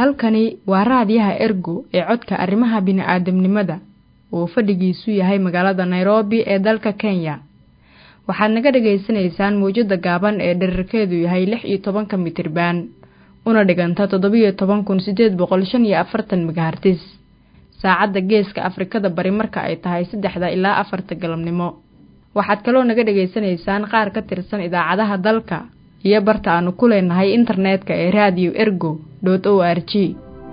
halkani waa raadiyaha ergo ee codka arrimaha bini'aadamnimada oo fadhigiisu yahay magaalada nairobi ee dalka kenya waxaad naga dhagaysanaysaan mawjadda gaaban ee dherarkeedu yahay lix iyo tobanka mitriban una dhiganta toddobiyo toban kun siddeed boqol shan iyo afartan megahartis saacadda geeska afrikada bari marka ay tahay saddexda ilaa afarta galabnimo waxaad kaloo naga dhagaysanaysaan qaar ka tirsan idaacadaha dalka iyo barta aanu ku leenahay internetka ee radio ergo dot o r g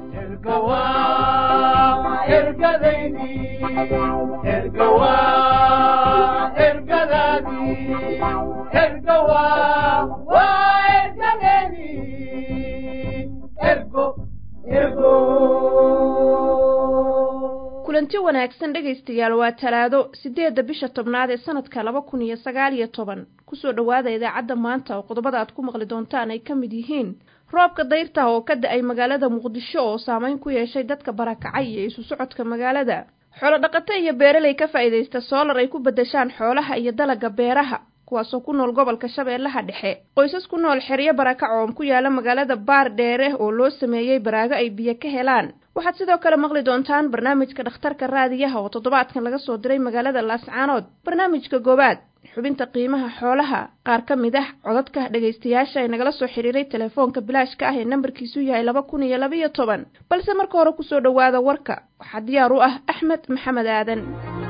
kulanti wanaagsan dhegaystayaal waa talaado siddeedda bisha tobnaad ee sanadka laba kun iyo sagaal iyo toban kusoo dhowaada idaacadda maanta oo qodobada aad ku maqli doontaan ay ka mid yihiin roobka dayrta oo ka da-ay magaalada muqdisho oo saameyn ku yeeshay dadka barakacay iyo isu socodka magaalada xoolo dhaqato iyo beeraley ka faa'iidaysta soolar ay ku beddeshaan xoolaha iyo dalagga beeraha kuwaasoo ku nool gobolka shabeellaha dhexe qoysas ku nool xeryo barakac oo ku yaala magaalada baar dheere oo loo sameeyey baraago ay biyo ka helaan waxaad sidoo kale maqli doontaan barnaamijka dhakhtarka raadiyaha oo toddobaadkan laga soo diray magaalada laascaanood barnaamijka goobaad xubinta qiimaha xoolaha qaar ka mid ah codadka dhegaystayaasha ee nagala soo xiriiray telefoonka bilaashka ah ee nambarkiisu yahay laba kun iyo labaiyo toban balse marka hore kusoo dhowaada warka waxaa diyaar u ah axmed maxamed aadan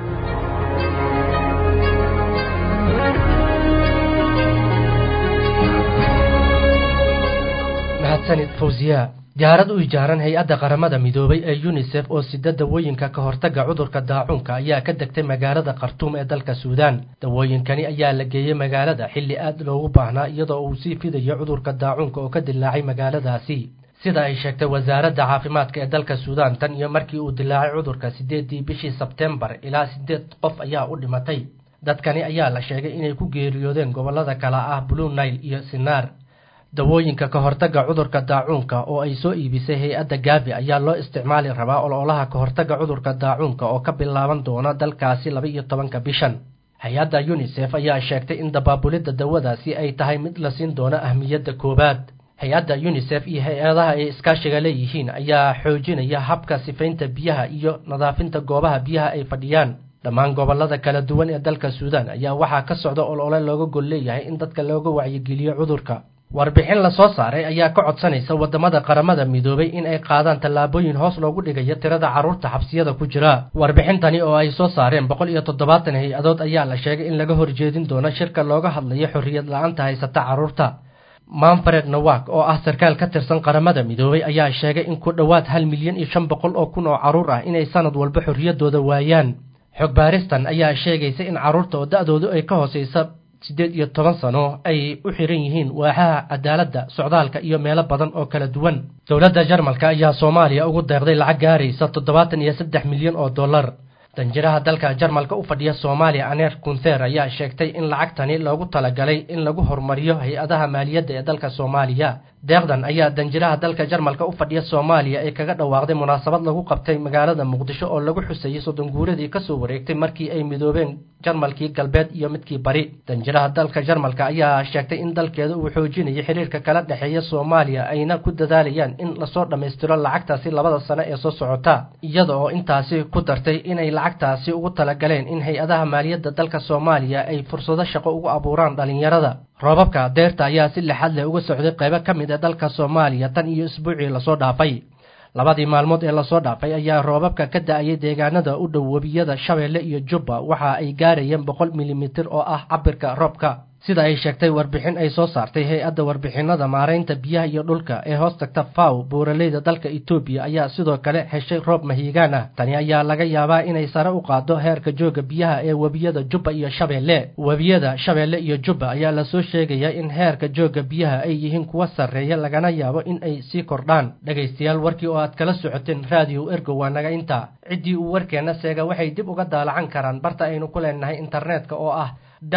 mahadsanid fawsiya diyaarad u ijaaran hay-adda qaramada midoobay ee yunisef oo sida dawooyinka ka hortagga cudurka daacuunka ayaa ka degtay magaalada khartuum ee dalka suudaan dawooyinkani ayaa la geeyey magaalada xilli aad loogu baahnaa iyadoo uu sii fidayo cudurka daacuunka oo ka dilaacay magaaladaasi sida ay sheegtay wasaaradda caafimaadka ee dalka suudaan tan iyo markii uu dilaacay cudurka siddeeddii bishii sebtembar ilaa siddeed qof ayaa u dhimatay dadkani ayaa la sheegay inay ku geeriyoodeen gobollada kala ah blue nail iyo sinaar dawooyinka ka hortagga cudurka daacuunka oo ay soo iibisay hay-adda gaavi ayaa loo isticmaali rabaa ololaha ka hortagga cudurka daacuunka oo ka bilaaban doona dalkaasi laba iyo tobanka bishan hay-adda yunisef ayaa sheegtay in dabaabulidda dawadaasi ay tahay mid la siin doono ahmiyadda koowaad hay-adda yunisef iyo hay-adaha ay iskaashiga leeyihiin ayaa xoojinaya habka sifaynta biyaha iyo nadaafinta goobaha biyaha ay fadhiyaan dhammaan gobollada kala duwan ee dalka suudaan ayaa waxaa ka socda olole looga gol leeyahay in dadka looga wacyigeliyo cudurka warbixin la soo saaray ayaa ka codsanaysa waddamada qaramada midoobay in ay qaadaan tallaabooyin hoos loogu dhigayo tirada carruurta xabsiyada ku jira warbixintani oo ay soo saareen boqol iyo toddobaatan hay-adood ayaa la sheegay in laga horjeedin doono shirka looga hadlayo xorriyad la-aanta haysata carruurta manfred nawak oo ah sarkaal ka tirsan qaramada midoobay ayaa sheegay in ku dhowaad hal milyan iyo shan boqol oo kun oo carruur ah inay sanad walba xorriyaddooda waayaan xog baaristan ayaa sheegaysa in carruurta oo da-doodu ay ka hoosaysa siddeed iyo toban sano ay u xiran yihiin waaxaha cadaaladda socdaalka iyo meelo badan oo kala duwan dowladda jarmalka ayaa soomaaliya ugu deeqday lacag gaaraysa toddobaatan iyo saddex milyan oo dollar danjiraha dalka jarmalka u fadhiya soomaaliya aneer kunther ayaa sheegtay in lacagtani loogu talagalay in lagu horumariyo hay-adaha maaliyadda ee dalka soomaaliya deeqdan ayaa danjiraha dalka jarmalka u fadhiya soomaaliya ee kaga dhawaaqday munaasabad lagu qabtay magaalada muqdisho oo lagu xusayey soddon guuradii kasoo wareegtay markii ay midoobeen jarmalkii galbeed iyo midkii bari danjiraha dalka jarmalka ayaa sheegtay in dalkeeda uu xoojinayay xiriirka kala dhexeeya soomaaliya ayna ku dadaalayaan in lasoo dhammaystiro lacagtaasi labada sano ee soo socota iyada oo intaasi ku dartay inay lacagtaasi ugu talagaleen in hay-adaha maaliyadda dalka soomaaliya ay fursado shaqo ugu abuuraan dhallinyarada roobabka deerta ayaa si lixad leh uga socday qaybo ka mid a dalka soomaaliya tan iyo isbuucii lasoo dhaafay labadii maalmood ee lasoo dhaafay ayaa roobabka ka da-ayay deegaanada u dhow webiyada shabeelle iyo jubba waxa ay gaarayeen boqol milimitir oo ah cabirka roobka sida ay sheegtay warbixin ay soo saartay hay-adda warbixinada maaraynta biyaha iyo dhulka ee hoos tagta faw buuraleyda dalka etoobiya ayaa sidoo kale heshay roob mahiigaan ah tani ayaa laga yaabaa inay sare u qaado heerka jooga biyaha ee webiyada jubba iyo shabeelle webiyada shabeelle iyo jubba ayaa lasoo sheegayaa in heerka jooga biyaha ay yihiin kuwa sarreeya lagana yaabo in ay sii kordhaan dhegaystayaal warkii oo aad kala socoteen raadiyo ergo waa naga intaa ciddii uu warkeenna seega waxay dib uga daalacan karaan barta aynu ku leenahay internetka oo ah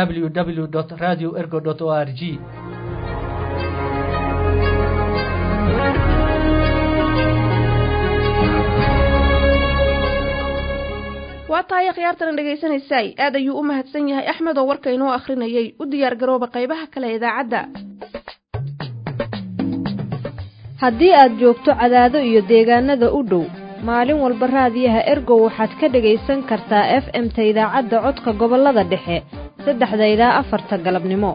www radio ergo o r g waa tahay akhyaartana dhegaysanaysaay aad ayuu u mahadsan yahay axmed oo warka inoo akhrinayay u diyaar garooba qaybaha kale idaacadda haddii aad joogto cadaado iyo deegaanada u dhow maalin walba raadiyaha ergow waxaad ka dhegaysan kartaa f m-ta idaacadda codka gobollada dhexe saddexda ilaa afarta galabnimo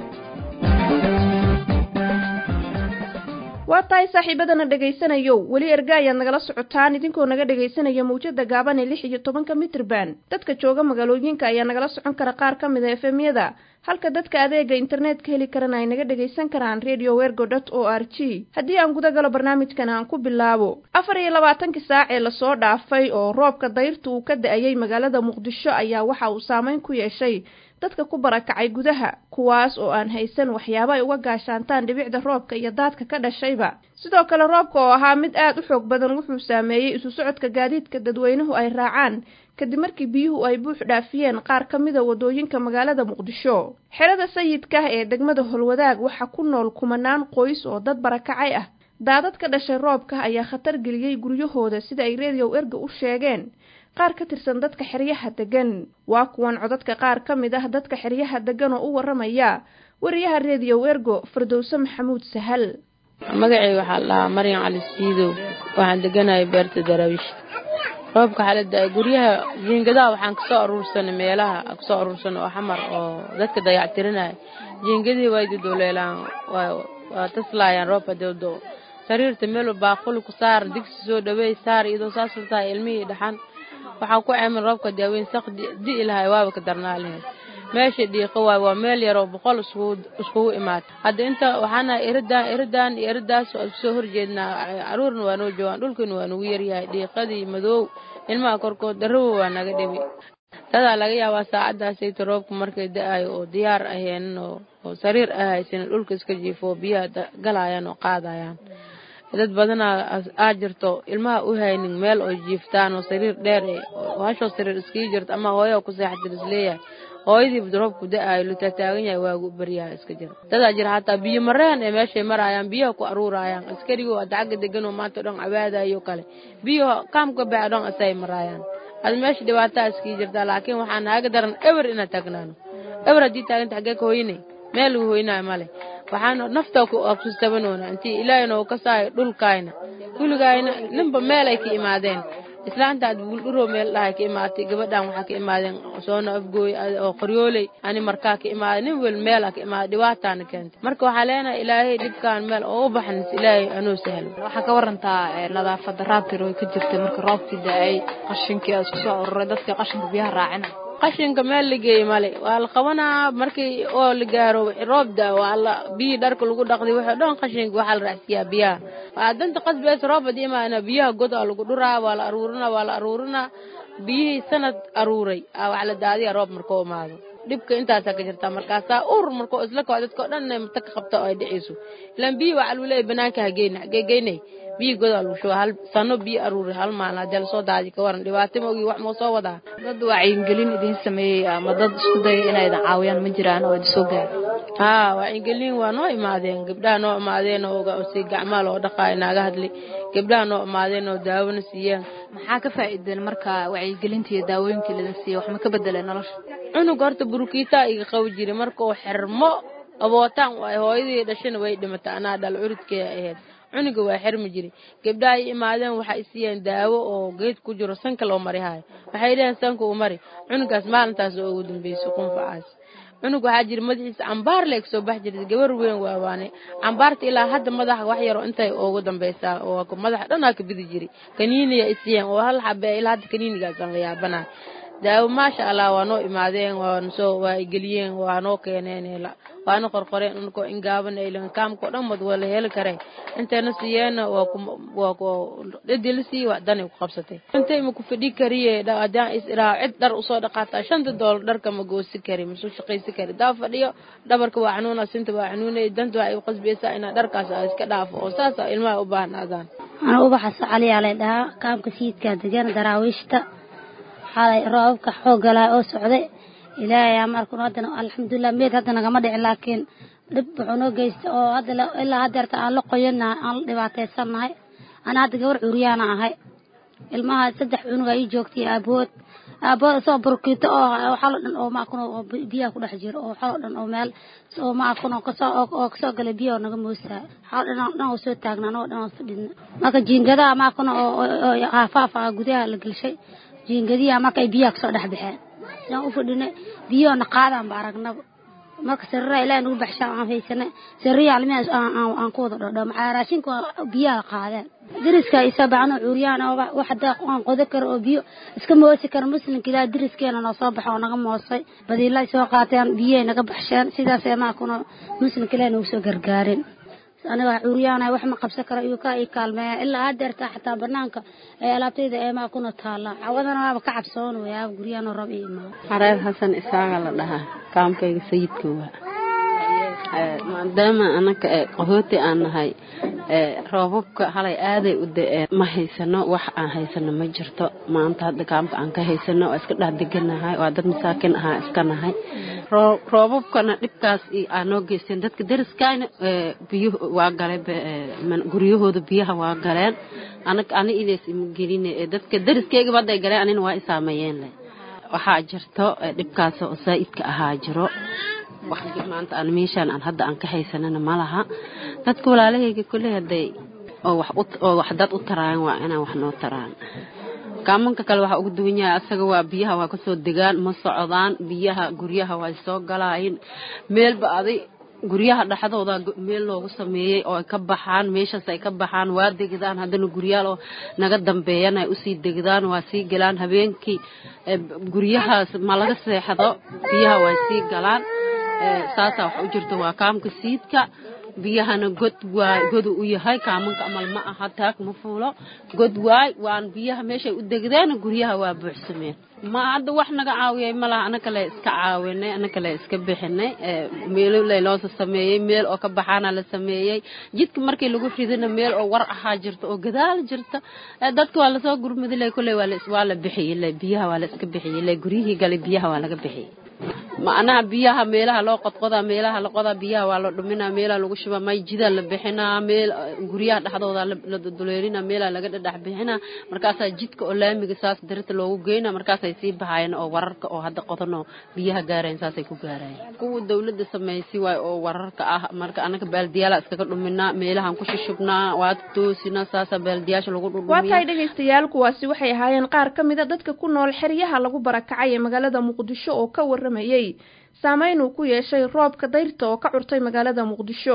waa tahay saaxiibadana dhegaysanayow weli erga ayaad nagala socotaan idinkoo naga dhegaysanaya mawjada gaaban ee lix iyo tobanka mitrban dadka jooga magaalooyinka ayaa nagala socon kara qaar ka mid a efemyada halka dadka adeega internetka heli karana ay naga dhagaysan karaan radio wergo dot o r g haddii aan guda galo barnaamijkan aan ku bilaabo afar iyo labaatankii saac ee lasoo dhaafay oo roobka dayrta uu ka da-ayay magaalada muqdisho ayaa waxa uu saameyn ku yeeshay dadka ku barakacay gudaha kuwaas oo aan haysan waxyaabo ay uga gaashaantaan dhibicda roobka iyo daadka ka dhashayba sidoo kale roobka oo ahaa mid aad u xoog badan wuxuu saameeyey isu socodka gaadiidka dadweynuhu ay raacaan kadib markii biyuhu ay buux dhaafiyeen qaar ka mida wadooyinka magaalada muqdisho xerada sayidka ee degmada holwadaag waxaa ku nool kumanaan qoys oo dad barakacay ah daadad ka dhashay roobka ayaa khatar geliyey guryahooda sida ay reediyow erga u sheegeen qaar ka tirsan dadka xeryaha degan waa kuwan codadka qaar ka mid ah dadka xeryaha degan oo u waramaya wariyaha reediyow ergo fardowse maxamuud sahal magacay waxaa la dhahaa maryan cali siidow waxaan deganahay beerta daraawiish roobka xaalada guryaha jiingadaha waxaan kasoo aruursanay meelaha kasoo aruursanay oo xamar oo dadka dayactirinaya jiingadihii way dudooleelaan waa taslaayaan roobka dewdo sariirta meel baaquli ku saar digsi soo dhaweey saar iyadoo saasal tahay ilmihii dhaxan waxaa ku ceeman roobka daaweyn sak di'i lahay waaba ka darnaa lahayd meesha dhiiqo waay waa meel yaroo boqol iskugu imaatay hadda inta waxaana iridan iridan iyo iridaas oo iskusoo horjeednaa caruurna waa noo joogaan dhulkana waa nagu yaryahay dhiiqadii madoow ilmaha korkood darawo waa naga dhibi dadaa laga yaabaa saacadaasayta roobka markay da-ayo oo diyaar aheenin oo sariir ahaysan dhulka iska jiifo biyaha galayaan oo qaadayaan dad badanaa aa jirto ilmaha u haynin meel oo jiiftaan oo sariir dheer hashoo sariir iskii jirto ama hooyaa ku seexatir isleeyahay hooyadii roobku da-aayo lutaataagan yahay waagu baryaha iska jira dadaa jira hataa biyo mareen ee meeshay marayaan biyaha ku aruurayaan askarigoo hadda xagga deganoo maanta dhan cabaadayo kale biyo kaamka baa dhan asay maraayaan ad meesha dhibaataa iskii jirtaa laakiin waxaa naaga daran ewer inaan taagnaano ewer haddii taaganta xaggee ka hoynay meel lagu hoynaayo male waxaana nafta kustabanoona intii ilaahayna uu ka saayo dhulkaayna kuligaayna ninba meel ay ka imaadeen islaanta ad buuldhuroo meel dhahay ka imaatay gabadhan waxaa ka imaadeen soona afgooy oo qoryooley ani markaa ka imaaday nin wel meela ka imaaday dhibaataana keentay marka waxaa leenahay ilaahay dhibkaan meel oo u baxnis ilaahay anuu sahlo waxaa ka warantaa nadaafada raabtir oo ka jirtay marka roobkii da-ay qashinkii aa isku soo aruuray dadka qashinka biyaha raacina qashinka meel la geeyey male waa la qabanaa markii oo la gaaro roob da waa la biyii dharka lagu dhaqday waxay dhan qashinka waxaa la raacsiyaa biyaha waa danta qasbees roob haddii imaana biyaha god aa lagu dhuraa waa la aruurinaa waa la aruurinaa biyihii sanad aruuray aa wax la daadiya roob markuu imaado dhibka intaasaa ka jirtaa markaasaa ur markuu isla kao dadka o dhan inay mata ka qabta oo ay dhicayso ilaan biyi waxaa lagu leeyahy banaanka hageyna hagee geynay biyi godaa lagu shuba hal sano biyo aruuri hal maalin haddii lasoo daadi ka waran dhibaato ma ogi wax moo soo wadaa dad wacyigelin idiin sameeyey ama dad isku daya inay idin caawiyaan ma jiraan oo idin soo gaara haa wacyigelin waa noo imaadeen gabdhaha noo imaadeen oo si gacmaa loo dhaqaayo naaga hadli gabdhaha noo imaadeen oo daawona siiyeen maxaa ka faa'iideen marka wacyigelinta iyo daawooyinkii laidin siiyey wax ma ka bedeleen nolosha cunug horta burukiitaa iga qabi jiray markuu xirmo abootaan waay hooyadii dhashana way dhimatay anaa dhal curudkee ahayd cunuga waa xirmi jiray gabdhaha ay imaadeen waxay siiyeen daawo oo geed ku jiro sanka loo mari hayo waxay dheheen sanka u mari cunugaas maalintaas oo ugu dambeysay qunfacaas cunug waxaa jira madaxiisa cambaar leeg soo bax jirtay gabar weyn waawaane cambaarta ilaa hadda madaxa wax yaro intay ugu dambeysaa oo madaxa dhanaa ka bidi jiray kaniiniya isiiyeen oo hal xabe ilaa hadda kaniinigaasaan la yaabanahay daawo maasha allah waa noo imaadeen waanasoo waa geliyeen waa noo keeneen waana qorqoreen unkoo ingaaban aylan kaamkao dhan mad waa la heli karee intayna siiyeenna waa dhadi la siiye waa danay ku qabsatay intay ma ku fadhi kariye haddaan is iraa cid dhar usoo dhaqaataa shanta doolar dharka ma goosi kari masuu shaqaysi kari daa fadhiyo dhabarka waa xanuuna sinta waa xanuunay danta waxay u qasbaysaa inaa dharkaas iska dhaafo oo saasa ilmaha u baahnaadaan ana ubaxa socaliyaa lay dhahaa kaamka siidkaa degan daraawiishta xalay roobabka xooggalaa oo socday ilaahay markun haddana alxamdulilah meed hadda nagama dhicin laakiin dhib wuxuu noo geystay oo hadda ilaa haddeerta aan la qoyanahay aan la dhibaataysannahay ana hadda gabar curyaana ahay ilmaha saddex cunuga ii joogtay aabood aabooda soo burkiito oo waxalo dhan oo maakun oo biyaha ku dhex jiro oo waxalo dhan oo meel oo maakun oo kasoo oo kasoo galay biyaha oo naga moosaa waxalo dhan dhan oo soo taagnaa anagoo dhan oo fadhidna marka jiingadaha maakun oo oo haafaafa gudaha la gelshay jiingadiyaha marka ay biyaha kasoo dhex baxeen yaan u fadhinay biyahoona qaadaan ba aragnaba marka sariraa ilaah nagu baxshaan aan haysanay sariya almihaas aan ku wada dhodho maxaa raashinka biyaha qaadeen deriska isa bacno cuuriyaan oo wax hadaa aan qodo karo oo biyo iska moosi karo muslimka ilaah deriskeena noo soo baxo oo naga moosay badiila soo qaateen biyahay naga baxsheen sidaas emaa kuna muslimka ilaah nagu soo gargaarin aniga cuuriyaana wax ma qabsan karo iyo ka ii kaalmeeya ilaa hadeerta xataa banaanka ee alaabtayda eemaa kuna taala cawadana waaba ka cabsoon wayaa guryaano rab iyo imaa xareer xasan isaaga la dhahaa kaamkayga sayidka waa maadaama anaka qahooti aan nahay roobabka halay aaday u da-een ma haysano wax aan haysano ma jirto maanta hadda kaamka aan ka haysano waa iska dhex deganahay waa dad masaakin ahaa iska nahay roobabkana dhibkaas aanoo geysteen dadka deriskaana biyo waa galeen guryahooda biyaha waa galeen anag ani inays ima geline dadka deriskeyga hadday galeen anina waa isaameeyeen leh waxaa jirto dhibkaas oo saa'idka ahaa jiro wax maanta aan meeshaan aan hadda aan ka haysanana ma laha dadka walaalahayga kulley hadday oo wax oo wax dad u taraayan waa inaan wax noo taraan kaamanka kale waxaa ugu duwan yahay asaga waa biyaha waa kasoo degaan ma socdaan biyaha guryaha waa soo galaayin meelba aday guryaha dhexdooda meel loogu sameeyey oo ay ka baxaan meeshaas ay ka baxaan waa degdaan haddana guryaal oo naga dambeeyan ay usii degdaan waa sii galaan habeenkii guryahaas ma laga seexdo biyaha waa sii galaan saasaa wax u jirta waa kaamka siidka biyahana god waay godu u yahay kaamanka amal ma aha taag ma fuulo god waay waan biyaha meeshay u degdeen guryaha waa buuxsameen ma hadda wax naga caawiyay malaha ana kale iska caawinay ana kale iska bixinay meelo layloosa sameeyey meel oo ka baxaana la sameeyey jidka markii lagu ridina meel oo war ahaa jirta oo gadaal jirta dadka waa lasoo gurmadilay kulley waa la bixiyey biyaha waa la iska bixiyey guryihii galay biyaha waa laga bixiyey macnaha biyaha meelaha loo qodqodaa meelaha la qodaa biyaha waa la dhuminaa meelaha lagu shubaa mayjidaa la bixinaa meel guryaha dhexdooda la duleelina meelaha laga dhadhex bixinaa markaasaa jidka oo laamiga saas darita loogu geynaa markaasay sii baxaayeen oo wararka oo hadda qodanoo biyaha gaarayen saasay ku gaarayeen kuwa dawladda samaysay waay oo wararka ah marka anaga baaldiyaala iskaga dhuminaa meelahan ku shushubnaa waa toosina saasaa baaldiyaasha lagu dhudhumiya waa tahay dhegaystayaal kuwaasi waxay ahaayeen qaar ka mida dadka ku nool xeryaha lagu barakacay ee magaalada muqdisho oo ka waramayey saameyn uu ku yeeshay roobka dayrta oo ka curtay magaalada muqdisho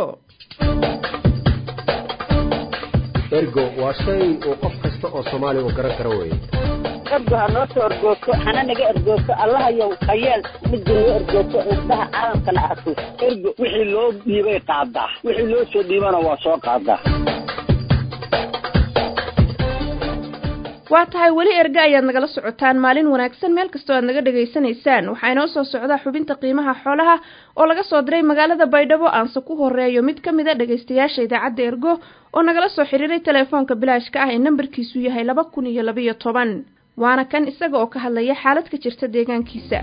ergo waa shay uu qof kasta oo soomaaliya uu garan karo weye ergo ha noo soo ergoogto hana naga ergoogto allahayow hayeel midda noo ergoogto indhaha caalamkana arko ergo wixii loo dhiibay qaadaa wixii loo soo dhiibana waa soo qaadaa waa tahay weli erge ayaad nagala socotaan maalin wanaagsan meel kastoo aad naga dhegaysanaysaan waxaa inoo soo socdaa xubinta qiimaha xoolaha oo laga soo diray magaalada baydhabo aanse ku horeeyo mid ka mid a dhegaystayaasha idaacadda ergo oo nagala soo xiriiray telefoonka bilaashka ah ee nambarkiisu yahay laba kun iyo labaiyo toban waana kan isaga oo ka hadlaya xaalad ka jirta deegaankiisa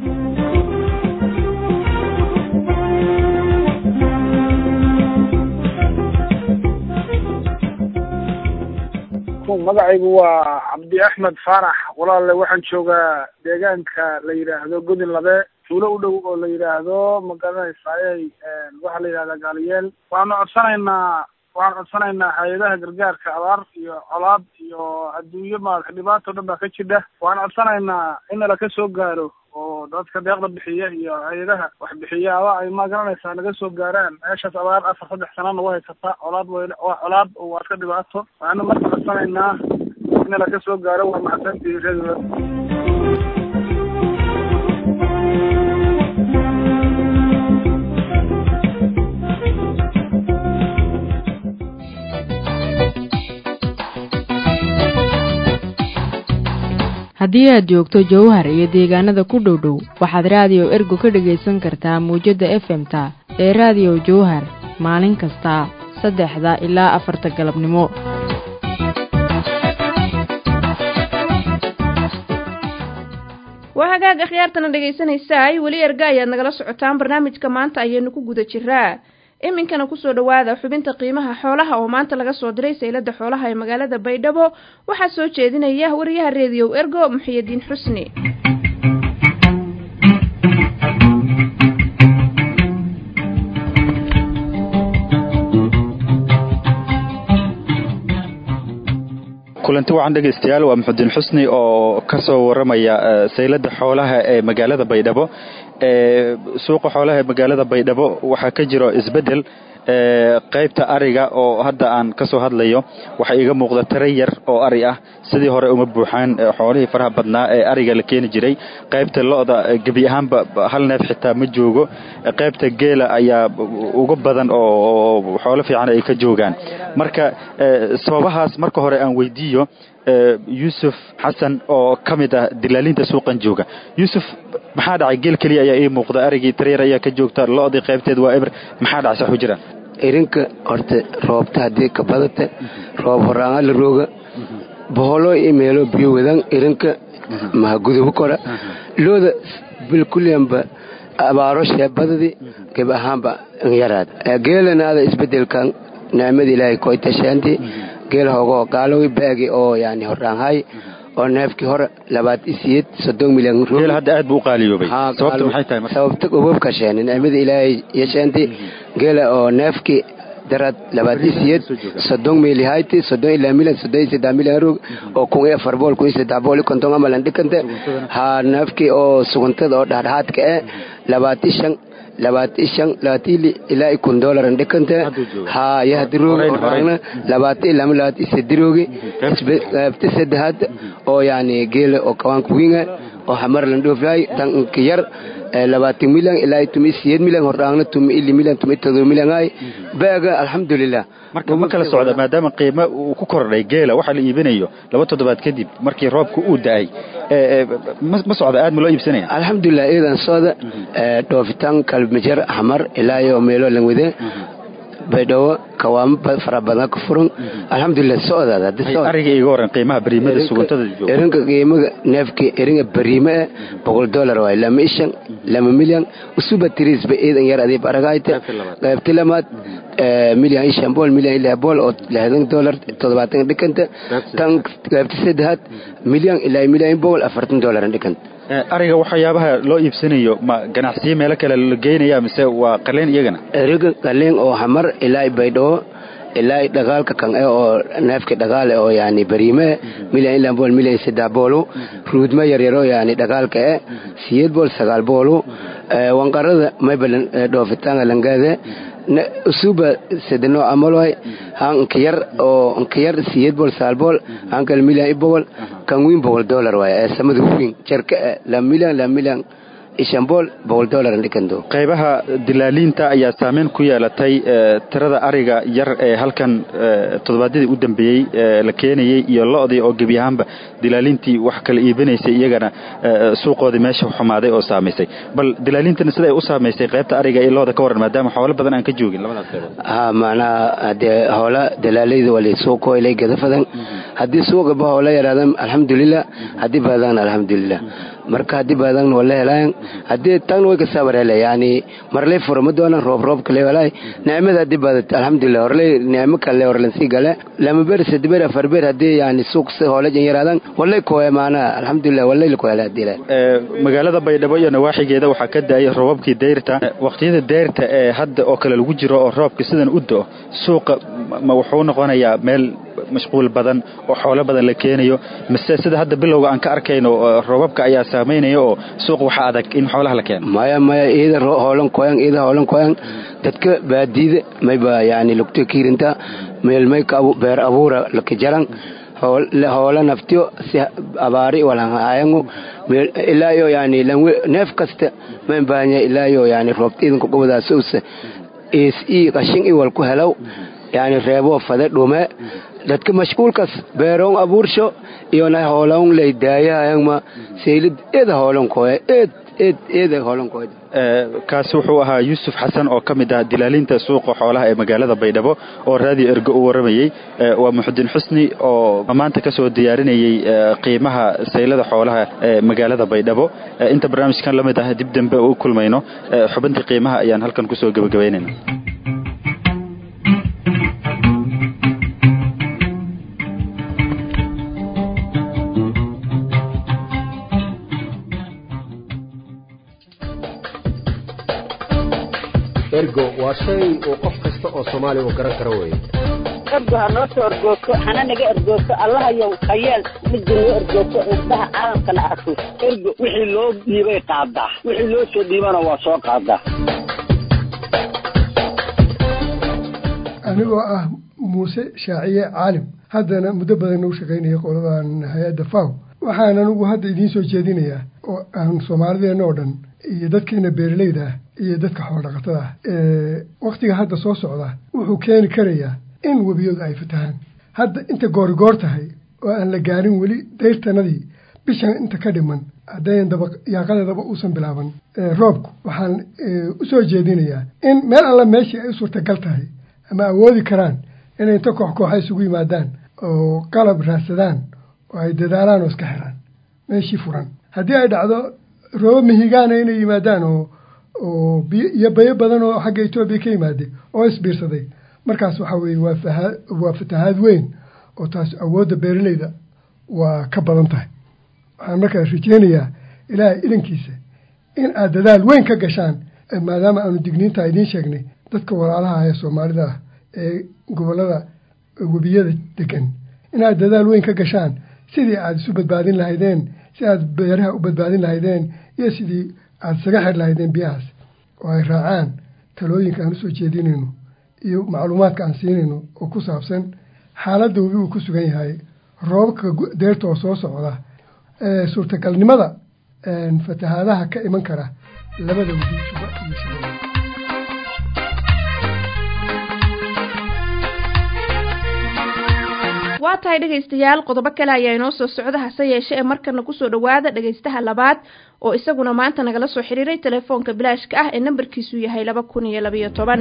magacaygu waa cabdi axmed faarax walaalle waxaan joogaa deegaanka la yidhaahdo godin labe tuulo u dhow oo la yidhaahdo magaranaysaayey waxaa la yidhahdaa gaaliyeel waxaanu codsanaynaa waxaan codsanaynaa hay-adaha gargaarka abaar iyo colaad iyo adduunyo maarata dhibaato dhan baa ka jidha waxaan codsanaynaa in nala ka soo gaaro oo dadka deeqda bixiya iyo hay-adaha wax bixiyaaba ay ma garanaysaa naga soo gaaraan meeshaas abaar afar saddex sana nagu haysata colaad w waa colaad waa iska dhibaato waxaanu marka codsanaynaa in nala ka soo gaaro waa mahadsantihi reer haddii aad joogto jowhar iyo deegaanada ku dhow dhow waxaad raadiyo ergo ka dhegaysan kartaa muwjadda efemta ee raadiyo jowhar maalin kasta saddexda ilaa afarta galabnimo waa hagaag akhyaartana dhegaysanaysaay weli erga ayaad nagala socotaan barnaamijka maanta ayaynu ku guda jiraa iminkana kusoo dhowaada xubinta qiimaha xoolaha oo maanta laga soo diray saylada xoolaha ee magaalada baydhabo waxaa soo jeedinaya wariyaha reediyow ergo muxiyidiin xusni kulanti wacan dhegaystayaal waa muxudiin xusni oo ka soo waramaya saylada xoolaha ee magaalada baydhabo suuqa xoolaha ee magaalada baydhabo waxaa ka jiro isbedel qaybta ariga oo hadda aan ka soo hadlayo waxaa iiga muuqda tare yar oo ari ah sidii hore uma buuxaan xoolihii faraha badnaa ee ariga la keeni jiray qaybta lo-da gebi ahaanba hal neef xitaa ma joogo qaybta geela ayaa uga badan oo xoolo fiican ay ka joogaan marka sababahaas marka hore aan weydiiyo yuusuf xasan oo ka mid ah dilaalinta suuqan jooga yuusuf maxaa dhacay geel keliya ayaa ii muuqda arigii taryar ayaa ka joogta lo-dii qaybteed waa eber maxaa dhacay saxu jiraan irinka horta roobta haddii ka badata roob horaanga la rooga boholo iyo meelo biyo wadan irinka mahagudubu kora looda bilkulyanba abaaro sheebadadii geb ahaanba yaraad geelana ada isbedelkan nicmada ilaahay koytashaanti geel hoogoo gaalowi baagi oo yani horaanhay oo neefkii hore labaad isiyeed soddon milyan geel hadda aad buu u qaaliyoobay sababta maxay tahay marka sababta ubabka sheeni nicmada ilaahay yashaanti geela oo neefkii darad labaad isiyeed soddon mili hayti soddon ilaa milan soddon iyo saddex milyan rog oo kun iyo afar bool kun iyo saddex bool iyo konton amalan dhikante haa neefkii oo suguntada oo dhexdhexaadka eh labaad i shan labaad i shan labaatili ilaa i kun dolaran dhikante haa yahdiroogi orangna labaad i lama labaad i sedirogi qaybta saddexaad oo yani geela oo kawaanka winga oo hamarlan dhoofyahay tanka yar labaatan milyan ilaa tumi siyeed milyan hordhaangna tumi ili milyan tumi todoba milyan ay baaga alxamdulilah marka ma kala socda maadaama qiimo uu ku kordhay geela waxaa la iibinayo laba toddobaad kadib markii roobka uu da-ay ma socda aad ma loo iibsanaya alxamdulilah iidan sooda dhoofitaan kalmajar hamar ilaa iyo meelo lan wade baydhabo kawaamo fara badan ka furan alxamdulilah socdaariga iga waran qiimaha bariimada suguntada jooga erinka qiimaga neefki eringa bariime eh boqol dollar waay lama ishan lama milyan usuba tirisba iidan yar adiib aragayte qaybti lamaad milyan ishan bool milyan ilaa bool oo lixdan dollar toddobaatan dhikanta tan qaybti saddexaad milyan ilaa milyan bool afartan dollar dhikanta ariga waxyaabaha loo iibsanayo ma ganacsiyo meelo kale la geynaya mise waa qaleen iyagana eriga qaleen oo hamar ilaa baydhabo ilaa dhagaalka kan e oo neefka dhagaale oo yani bariime milyan ilaa bool milyan saddex boolu ruudma yaryaro yani dhagaalka e siyeed bool sagaal boolu wanqarada maybalan dhoofitaanga langaade usuba sedeno amaloy han nkiyar oo nkiyar siyeed bool sagaal bool hankal milyan i boqol kan wiin boqol dollar waay ee samada wiin jarka la milyan la milyan ishanbool boqol dollar dhikando qaybaha dilaaliinta ayaa saameyn ku yeelatay tirada ariga yar ee halkan toddobaadyadii u dambeeyey la keenayey iyo lo-dii oo gebi ahaanba dilaaliintii wax kala iibinaysay iyagana suuqoodii meesha xumaaday oo saamaysay bal dilaaliintana siday u saamaysay qaybta ariga iyo looda ka waran maadaama xoolo badan aan ka joogin labadaas qaybood ha macnaha hadee hoola dalaalayda wali suuqo ilay gadafadan haddii suuqaba hoola yaraadan alxamdulilah haddii baadaan alxamdulilah marka haddii baadaan wala helaan haddii tagna way kasaabar hele yani marley furo ma doonan roob roob kale walay nicmada haddii baadad alxamdulilah horley nicmo kale horlan sii gale lama beer sadde beer afar beer haddii yani suuq si hoola jan yaraadan walay kooya maanaa alxamdulilah walay la kooya haddii la magaalada baydhabo iyo nawaaxigeeda waxaa ka da-ay roobabkii dayrta waqtiyada dayrta ee hadda oo kale lagu jiro oo roobka sidan u do suuqa ma wuxuu noqonayaa meel mashquul badan oo xoolo badan la keenayo mise sida hadda bilowga aan ka arkayno roobabka ayaa saamaynaya oo suuq waxaa adag in xoolaha la keeno maya maya iyada hoolan koyan iyada hoolan koyan dadka baadiida mayba yani lugto kiirinta meel may beer abuura laka jaran hoola naftiyo si abaari walhayango ilaa iyo yani neef kasta ma baahanya ilaa iyo yani roobta idanka gobadaas usa is i qashin i wal ku helow yani reebo fade dhume dadka mashquulkas beeroon abuursho iyona hoolon lay daayahayangma seylid eeda hoolonkooya eed eed eeda hoolonkooya kaasi wuxuu ahaa yuusuf xasan oo ka mid ah dilaalinta suuqa xoolaha ee magaalada baydhabo oo raadiyo ergo u waramayey waa muxudiin xusni oo maanta ka soo diyaarinayey qiimaha saylada xoolaha ee magaalada baydhabo inta barnaamijkan la mid ah dib dambe u kulmayno xubintii qiimaha ayaan halkan kusoo gebagabaynayna ergo waa shay uu qof kasta oo soomaali uu garan karo weeye ergo ha noo soo ergoogto hana naga ergoogto allahayow hayeel midda noo ergoogto indhaha caalamkana arko ergo wixii loo dhiibay qaadaa wixii loo soo dhiibana waa soo qaadaa anigoo ah muuse shaaciye caalim haddana muddo badan nagu shaqaynaya qoladan hay-adda faw waxaan anigu hadda idiin soo jeedinayaa oo aan soomaalideenna oo dhan iyo dadkeena beeraleyda ah iyo dadka xoolodhaqatada ah waktiga hadda soo socda wuxuu keeni karayaa in webiyadu ay fatahaan hadda inta goorigoor tahay oo aan la gaarin weli dayrtanadii bishan inta ka dhiman haddayan daba yaaqadeedaba uusan bilaaban roobku waxaan u soo jeedinayaa in meel alla meeshii ay u suurtagal tahay ama awoodi karaan inay inta koox kooxa isugu yimaadaan oo qalab raadsadaan oo ay dadaalaan oo iska xiraan meeshii furan haddii ay dhacdo roobo mihigaana inay yimaadaan oo oo biyo iyo bayo badan oo xagga etoobiya ka yimaade oo isbiirsaday markaas waxaa weeye waa fahaa waa fatahaad weyn oo taas awoodda beeraleyda waa ka badan tahay waxaan markaas rajeynayaa ilaahay idankiisa in aad dadaal weyn ka gashaan maadaama aanu digniintaa idiin sheegnay dadka walaalaha ee soomaalida ah ee gobollada webiyada degan inaad dadaal weyn ka gashaan sidii aada isu badbaadin lahaydeen si aad beeraha u badbaadin lahaydeen iyo sidii aada isaga xir lahaydeen biyahaas oo ay raacaan talooyinka aan usoo jeedinayno iyo macluumaadka aan siinayno oo ku saabsan xaaladda webi uu ku sugan yahay roobabka deerta oo soo socda suurtagalnimada fatahaadaha ka iman kara labada webi juba iyo shabeelle waa tahay dhegaystayaal qodobo kale ayaa inoo soo socda hase yeeshe ee markana kusoo dhowaada dhegaystaha labaad oo isaguna maanta nagala soo xiriiray telefoonka bilaashka ah ee nambarkiisu yahay laba kun iyo labayo toban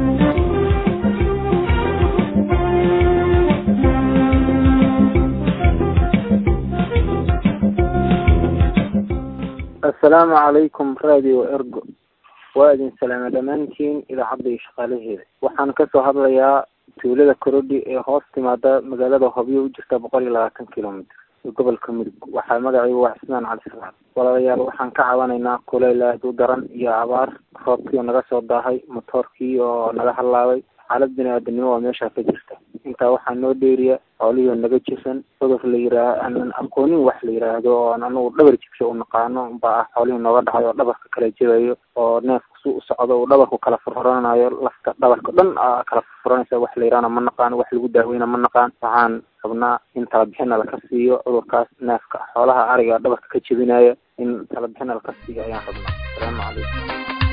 assalaamu calaykum radio ergo waa idin salaama dhammaantiin idaacadda iyo shaqaalaheeda waxaan kasoo hadlayaa tuulada korodhi ee hoos timaada magaalada hobyo u jirta boqol iyo labaatan kilomitr gobolka mudug waxaa magacaygu waa xismaan cali salaam walaalayaal waxaan ka cabanaynaa kuleyl aad u daran iyo abaar roobkii oo naga soo daahay motoorkii oo naga hallaabay xaalad bini aadanimo waa meeshaa ka jirta intaa waxaa noo dheeriya xoolihii oo naga jisan cudur la yiraa aanan aqoonin wax la yiraahdo oo anagu dhabar jibsho u naqaano baa ah xoolihii nooga dhacay oo dhabarka kala jebayo oo neefku su u socdo uu dhabarku kala furfuranayo lafta dhabarka dhan aa kala furfuranaysa wax la yiraana ma naqaan wax lagu daaweyna ma naqaan waxaan rabnaa in talabixina laka siiyo cudurkaas neefka xoolaha ariga dhabarka ka jebinaya in talabixina laka siiyo ayaan rabnaa asalaamu calaykum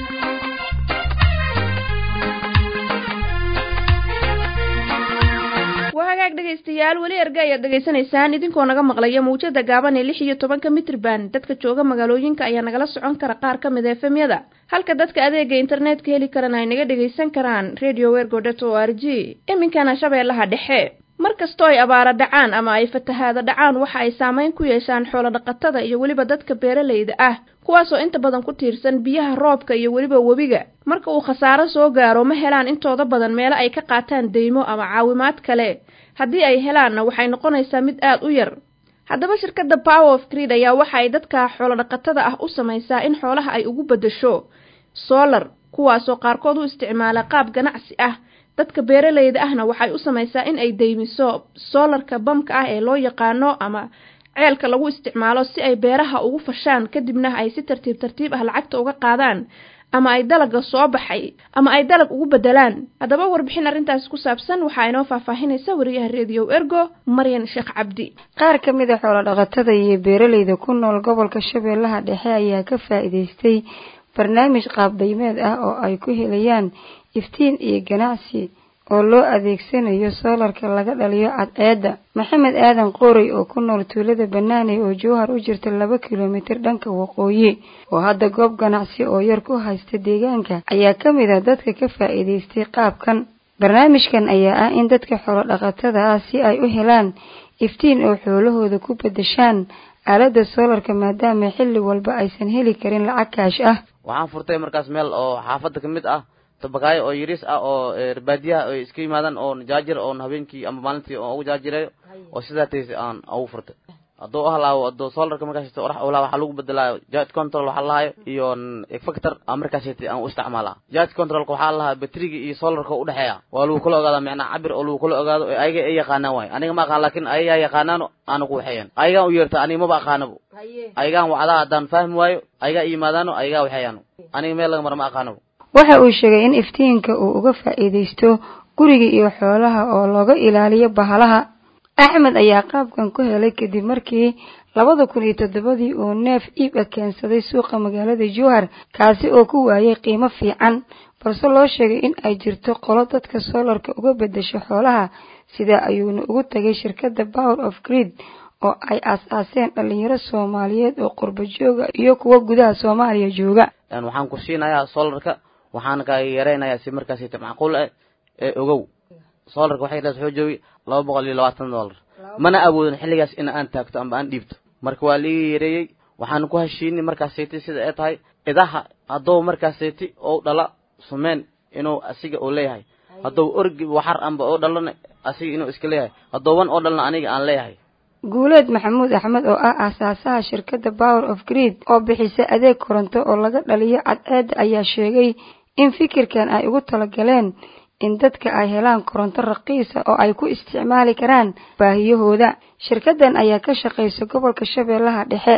waa hagaag dhegaystayaal weli erga ayaad dhegaysanaysaan idinkoo naga maqlaya mawjada gaaban ee lix iyo tobanka mitrban dadka jooga magaalooyinka ayaa nagala socon kara qaar ka mid efemyada halka dadka adeega internetka heli karana ay naga dhegaysan karaan radio wergodet o r g iminkana shabeellaha dhexe mar kastoo ay abaara dhacaan ama ay fatahaada dhacaan waxa ay saameyn ku yeeshaan xoolo dhaqatada iyo weliba dadka beeralayda ah kuwaasoo inta badan ku tiirsan biyaha roobka iyo weliba webiga marka uu khasaaro soo gaaro ma helaan intooda badan meelo ay ka qaataan deymo ama caawimaad kale haddii ay helaanna waxay noqonaysaa mid aad u yar haddaba shirkadda power of creed ayaa waxa ay dadka xoolodhaqatada ah u samaysaa in xoolaha ay ugu beddesho solar kuwaasoo qaarkood u isticmaala qaab ganacsi ah dadka beeralayda ahna waxay u samaysaa in ay deymiso soolarka bamka ah ee loo yaqaano ama ceelka lagu isticmaalo si ay beeraha ugu fashaan kadibna ay si tartiib tartiib ah lacagta uga qaadaan ama ay dalaga soo baxay ama ay dalag ugu bedelaan haddaba warbixin arrintaasi ku saabsan waxaa inoo faahfaahinaysa wariyaha rediyo ergo maryan sheekh cabdi qaar ka mid a xoolodhaqatada iyo beeralayda ku nool gobolka shabeellaha dhexe ayaa ka faa'iidaystay barnaamij qaabdaymeed ah oo ay ku helayaan iftiin iyo ganacsi oo loo adeegsanayo soolarka laga dhaliyo cadceedda maxamed aadan qoorey oo ku nool tuulada banaaney oo jowhar u jirta laba kilomitir dhanka waqooyi oo hadda goob ganacsi oo yar ku haysta deegaanka ayaa ka mid a dadka ka faa'iidaystay qaabkan barnaamijkan ayaa ah in dadka xoolodhaqatada ah si ay u helaan iftiin oo xoolahooda ku bedeshaan aaladda soolarka maadaama xilli walba aysan heli karin lacag kaash ah waxaan furtay markaas meel oo xaafadda ka mid ah tabakaayo oo yariis ah oo baadiyaha ay iska yimaadaan oo jaajar oon habeenkii ama maalintii oo ugu jaajirayo oo sidaa taysa aan ugu furtay hadduu halaabo hadduu solarka markaas orax ula waxaa lagu bedelaa jet control waxaa lahayo iyo factor a markaas aan u isticmaalaa jet controlka waxaa lahaa batriga iyo solarka udhexeeya waa lagu kala ogaada micnaa cabir oo lagu kala ogaado ayaga ay yaqaanaan waay aniga ma aqaan laakin ayagaa yaqaanaano aana ku waxeeyan ayagaan u yeerta aniga maba aqaanabo ayagaan wacdaa haddaan fahmi waayo ayagaa yimaadaano ayagaa waxeeyaano aniga meel laga mara ma aqaanabo waxa uu sheegay in iftiinka uu uga faa'iidaysto guriga iyo xoolaha oo looga ilaaliyo bahalaha axmed ayaa qaabkan ku helay kadib markii labada kun iyo toddobadii uu neef iib a keensaday suuqa magaalada jowhar kaasi oo ku waayay qiimo fiican balse loo sheegay in ay jirto qolo dadka soolarka uga bedesho xoolaha sidaa ayuuna ugu tagay shirkadda power of greed oo ay aas-aaseen dhalinyaro soomaaliyeed oo qurba jooga iyo kuwa gudaha soomaaliya jooga waxaan ku siinayaa solarka waxaana kaaga yaraynayaa si markaasita macquul ah ee ogow solarka waxay dhaas wuxuu joogay laba boqol iyo labaatan dollar mana awoodin xilligaas in aan taagto amba aan dhiibto marka waa liiga yareeyey waxaan ku heshiinay markaasiti sida ay tahay idaha hadduu markaasiti ou dhala sumeen inuu asiga uu leeyahay hadduu orgi waxar amba oo dhalana asiga inuu iska leeyahay hadduu wan oo dhalna aniga aan leeyahay guuleed maxamuud axmed oo ah aasaasaha shirkadda power of greed oo bixisa adeeg koronto oo laga dhaliyo cadceedda ayaa sheegay in fikirkan ay ugu talagaleen in dadka ay helaan koronto raqiisa oo ay ku isticmaali karaan baahiyahooda shirkaddan ayaa ka shaqaysa gobolka shabeellaha dhexe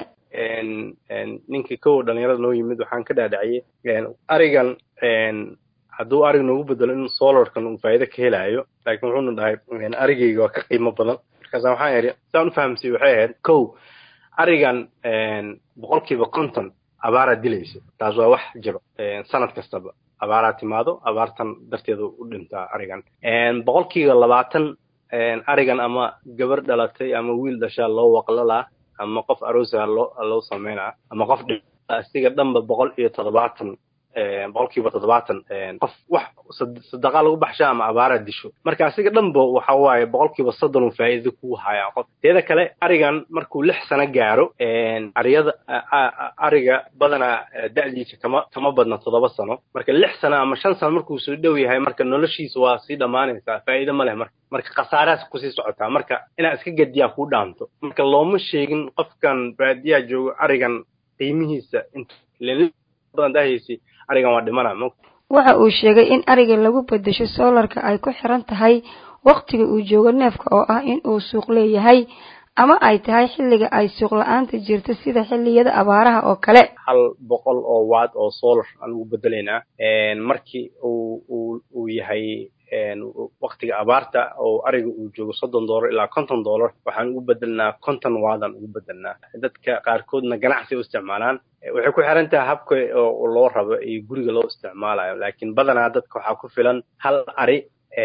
ninkii kow dhalinyarada noo yimid waxaan ka dhaadhaciyey arigan hadduu arig noogu bedelo in solarkan uu faa'iido ka helaayo laakiin wuxuuna dhahay arigayga waa ka qiimo badan markaasa waxaan idhi saan ufahamsay waxay ahayd kow arigan boqolkiiba konton abaaraa dilaysa taas waa wax jiro sanad kastaba abaaraa timaado abaartan darteeda u dhintaa arigan boqolkiiba labaatan arigan ama gabar dhalatay ama wiil dhashaa loo waqlalaa ama qof aroosaa loo loo sameynaa ama qof asiga dhanba boqol iyo toddobaatan boqolkiiba toddobaatan qof wax sadaqa lagu baxsha ama abaara disho marka asiga dhanba waxa waaye boqolkiiba soddon uu faa'iido ku hayaa qof teeda kale arigan markuu lix sano gaaro ariyada ariga badanaa da'diisa kama kama badna toddoba sano marka lix sano ama shan sano markuu soo dhow yahay marka noloshiisa waa sii dhammaanaysaa faa'iido ma leh marka marka khasaarahaas kusii socotaa marka inaad iska gediyaa kuu dhaanto marka looma sheegin qofkan baadiyaa joogo arigan qiimihiisa inta badan dahaysi arigan waa dhimana waxa uu sheegay in ariga lagu bedesho soolarka ay ku xiran tahay wakhtiga uu joogo neefka oo ah in uu suuq leeyahay ama ay tahay xilliga ay suuq la-aanta jirto sida xilliyada abaaraha oo kale hal boqol oo waad oo solar aan ugu bedelaynaa markii uu uu uu yahay waktiga abaarta oo ariga uu joogo soddon dollar ilaa konton dollar waxaan ugu bedelnaa konton waadaan ugu bedelnaa dadka qaarkoodna ganacsi u isticmaalaan waxay ku xiran tahay habka oo loo rabo iyo guriga loo isticmaalayo laakiin badanaa dadka waxaa ku filan hal ari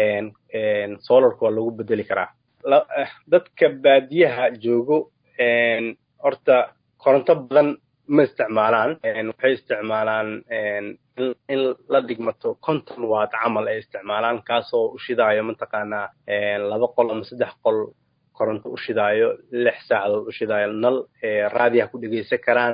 solarka waa lagu bedeli karaa dadka baadiyaha joogo horta koronto badan ma isticmaalaan waxay isticmaalaan in la dhigmato konton waad camal ay isticmaalaan kaasoo u shidaayo mataqaanaa laba qol ama saddex qol koronto u shidaayo lix saacadood u shidaayo nal raadiyaha ku dhegeysan karaan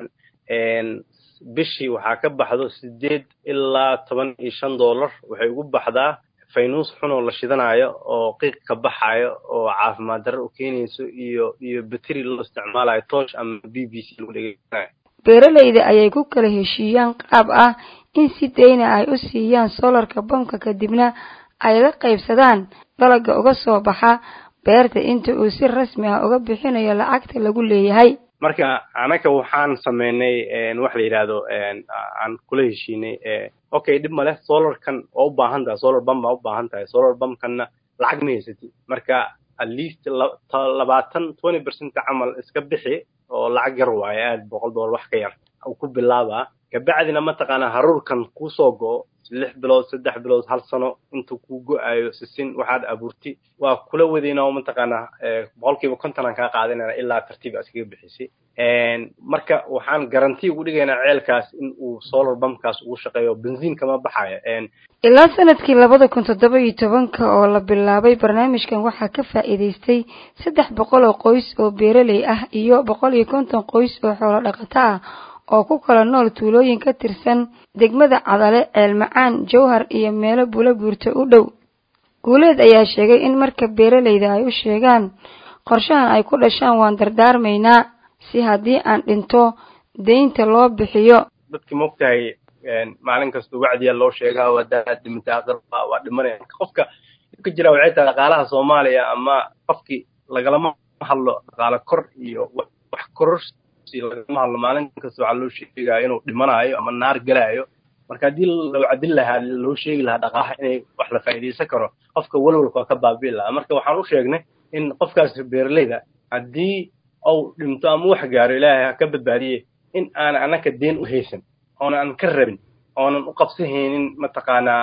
bishii waxaa ka baxdo sideed ilaa toban iyo shan dollar waxay ugu baxdaa faynuus xun oo la shidanayo oo qiiq ka baxayo oo caafimaad darro u keenayso iyo iyo bateri loo isticmaalayo toosh ama b b c lagu dhegeysanayo beeralayda ayay ku kala heshiiyaan qaab ah in si dayna ay u siiyaan solarka bamka kadibna ay la qaybsadaan dalaga uga soo baxa beerta inta uu si rasmi ah uga bixinayo lacagta lagu leeyahay marka anaka waxaan sameynay wax la yidhaahdo aan kula heshiinay okay dhib ma leh solarkan waa u baahan tahay solar bam baa u baahan tahay solar bamkanna lacag ma haysatid marka at least labaatan twenty percent camal iska bixi oo lacag yar waayo aad boqol dollar wax ka yar uu ku bilaabaa kabacdina mataqaanaa haruurkan kusoo go'o lix bilood saddex bilood hal sano intuu kuu go-ayo sisin waxaad abuurti waa kula wadayna oo mataqaanaa boqolkiiba kontonaan kaa qaadanayna ilaa tartiib aa iskaga bixisay marka waxaan garanti ugu dhigaynaa ceelkaas in uu solar bamkaas ugu shaqeeyo benziin kama baxayo ilaa sanadkii labada kun toddoba iyo tobanka oo la bilaabay barnaamijkan waxaa ka faa'iidaystay saddex boqol oo qoys oo beeraley ah iyo boqol iyo konton qoys oo xoolo dhaqato ah oo ku kala nool tuulooyin ka tirsan degmada cadale ceelmacaan jowhar iyo meelo bula buurta u dhow guuleed ayaa sheegay in marka beeralayda ay u sheegaan qorshahan ay ku dhashaan waan dardaarmaynaa si haddii aan dhinto deynta loo bixiyo dadki maogtahay maalin kasta wacdiyaa loo sheegaa wadaad dhimintaa qirba waa dhimanaya qofka ka jira waxay tahay dhaqaalaha soomaaliya ama qofkii lagalama hadlo dhaqaale kor iyo wax kororsi lagama hadlo maalin kasta waxaa loo sheegaa inuu dhimanaayo ama naar gelaayo marka haddii loo cadin lahaa loo sheegi lahaa dhaqaalaha inay wax la faa'iidaysan karo qofka walwalka waa ka baabi'i lahaa marka waxaan u sheegnay in qofkaas beeraleyda haddii uu dhinto ama wax gaaro ilaahay ha ka badbaadiye in aanan annaka deen u haysan oonan ka rabin oonan u qabsahaynin mataqaanaa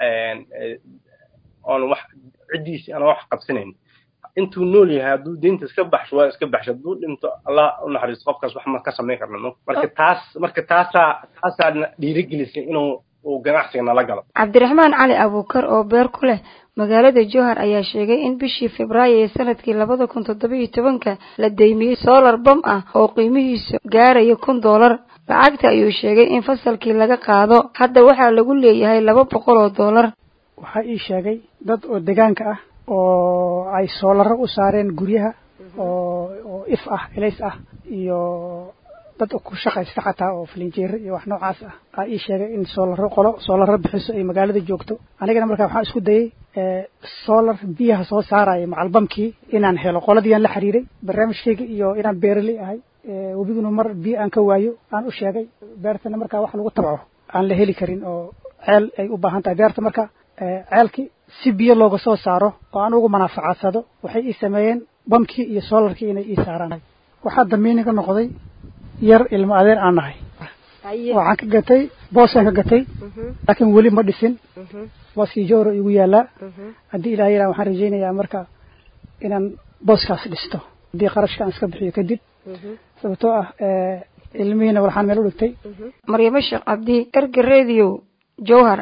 oonan wax ciddiisi aanan wax qabsanayn intuu nool yahay hadduu deynta iska baxsho waa iska baxsho hadduu dhinto allah u naxariisto qofkaas wax ma ka samayn karna marka taas marka taasaa taasaa dhiirigelisay inuu uu ganacsiga nala galo cabdiraxmaan cali abuukar oo beer ku leh magaalada jowhar ayaa sheegay in bishii febraayo ee sanadkii labada kun toddoba iyo tobanka la deymiyey solar bam ah oo qiimihiisu gaaraya kun doolar lacagta ayuu sheegay in fasalkii laga qaado hadda waxaa lagu leeyahay laba boqol oo doolar waxaa ii sheegay dad oo degaanka ah oo ay soolaro u saareen guryaha oo oo if ah elays ah iyo dad ku shaqaysta xataa oo filinjeero iyo wax noocaas ah aa ii sheegay in soolaro qolo soolaro bixiso ay magaalada joogto anigana markaa waxaan isku dayay solar biyaha soo saaraya macalbamkii inaan helo qoladiiaan la xiriiray barnaamijkayga iyo inaan beeraley ahay webiguna mar biyo aan ka waayo aan u sheegay beertana markaa wax lagu tabco aan la heli karin oo ceel ay u baahan tahay beerta marka ceelkii si biyo looga soo saaro oo aan ugu manaafacadsado waxay ii sameeyeen bamkii iyo solarkii inay ii saaraan waxaa damiiniga noqday yar ilmo adeer aan nahay waxaan ka gatay boosaan ka gatay laakiin weli ma dhisin booskii jowra igu yaalaa haddii ilaah yaraa waxaan rajaynayaa marka inaan booskaas dhisto haddii qarashka aan iska bixiyo kadib sababtoo ah ilmihiina waxaan meel u dhigtay maryamo sheekh cabdi erga radio jowhar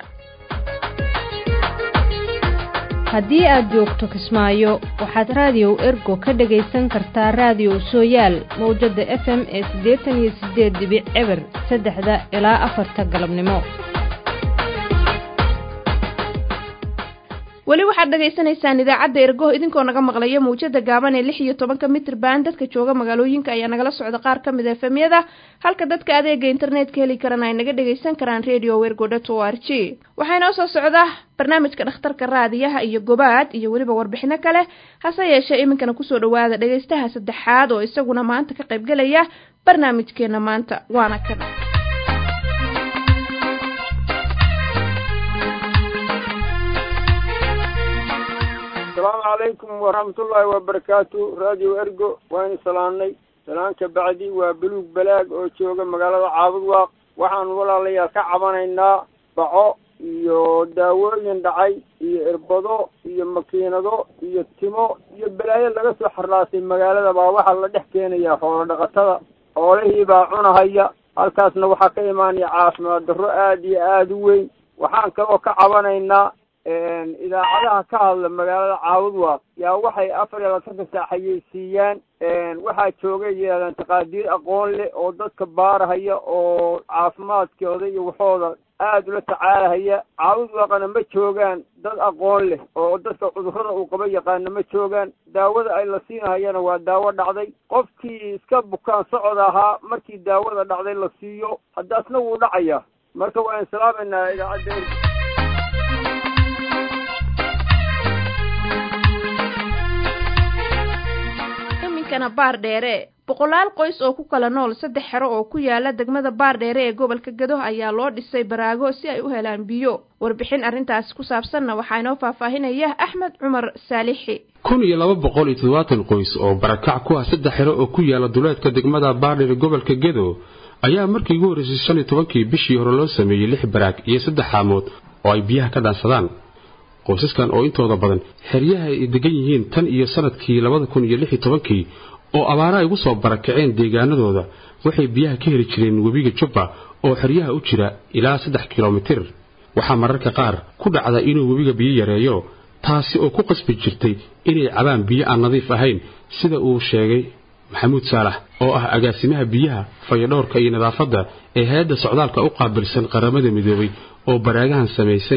haddii aad joogto kismaayo waxaad raadiyow ergo ka dhagaysan kartaa raadiyow sooyaal mawjadda f m ee siddeetan iyo siddeed dibic eber saddexda ilaa afarta galabnimo weli waxaad dhagaysanaysaan idaacadda ergo idinkoo naga maqlaya mawjada gaaban ee lix iyo tobanka mitir baan dadka jooga magaalooyinka ayaa nagala socda qaar ka mid a efemyada halka dadka adeega internetka heli karana ay naga dhagaysan karaan radio wergo dot o r g waxaa inoo soo socda barnaamijka dhakhtarka raadiyaha iyo gobaad iyo weliba warbixino kale hase yeeshee iminkana kusoo dhawaada dhagaystaha saddexaad oo isaguna maanta ka qaybgelaya barnaamijkeena maanta waana kana asalaamu calaykum waraxmatullaahi wabarakaatu radio ergo waaynu salaannay salaanka bacdi waa buluug balaag oo jooga magaalada caabudwaaq waxaanu walaalayaal ka cabanaynaa baco iyo daawooyin dhacay iyo irbado iyo makiinado iyo timo iyo balaayo laga soo xarraasay magaalada baa waxaa la dhex keenayaa xoolo dhaqatada xoolihii baa cunahaya halkaasna waxaa ka imaanaya caafimaad darro aada iyo aada u weyn waxaan kaloo ka cabanaynaa idaacadaha ka hadla magaalada caabudwaaq yaa waxay afar iyo labaatanka saac xayeysiiyaan waxaa jooga yidhahdaan taqaadiir aqoon leh oo dadka baarahaya oo caafimaadkooda iyo waxooda aada ula tacaalahaya caabudwaaqana ma joogaan dad aqoon leh oo dadka cudurrada uu qaba yaqaana ma joogaan daawada ay la siinahayana waa daawo dhacday qofkii iska bukaan socod ahaa markii daawada dhacday la siiyo haddaasna wuu dhacaya marka waan islaameynaa idaacadda iminkana baar dheere boqolaal qoys oo ku kala nool saddex xero oo ku yaala degmada baar dheere ee gobolka gado ayaa loo dhisay baraago si ay u helaan biyo warbixin arrintaasi ku saabsanna waxaa inoo faahfaahinaya axmed cumar saalixi kun iyo laba boqol iyo toddobaatan qoys oo barakac ku ah saddex xero oo ku yaala duleedka degmada baardheere gobolka gedo ayaa markii ugu horreysay shan iyo tobankii bishii hore loo sameeyey lix baraag iyo saddex xaamood oo ay biyaha ka dhaansadaan qoysaskan oo intooda badan xeryaha ay degan yihiin tan iyo sanadkii labada kun iyo lix iyo tobankii oo abaara ay ugu soo barakaceen deegaanadooda waxay biyaha ka heli jireen webiga jubba oo xeryaha u jira ilaa saddex kilomitir waxaa mararka qaar ku dhacda inuu webiga biyo yareeyo taasi oo ku qasbi jirtay inay cabaan biyo aan nadiif ahayn sida uu sheegay maxamuud saalax oo ah agaasimaha biyaha fayadhowrka iyo nadaafadda ee hay-adda socdaalka u qaabilsan qaramada midoobay oo baraagahan samaysay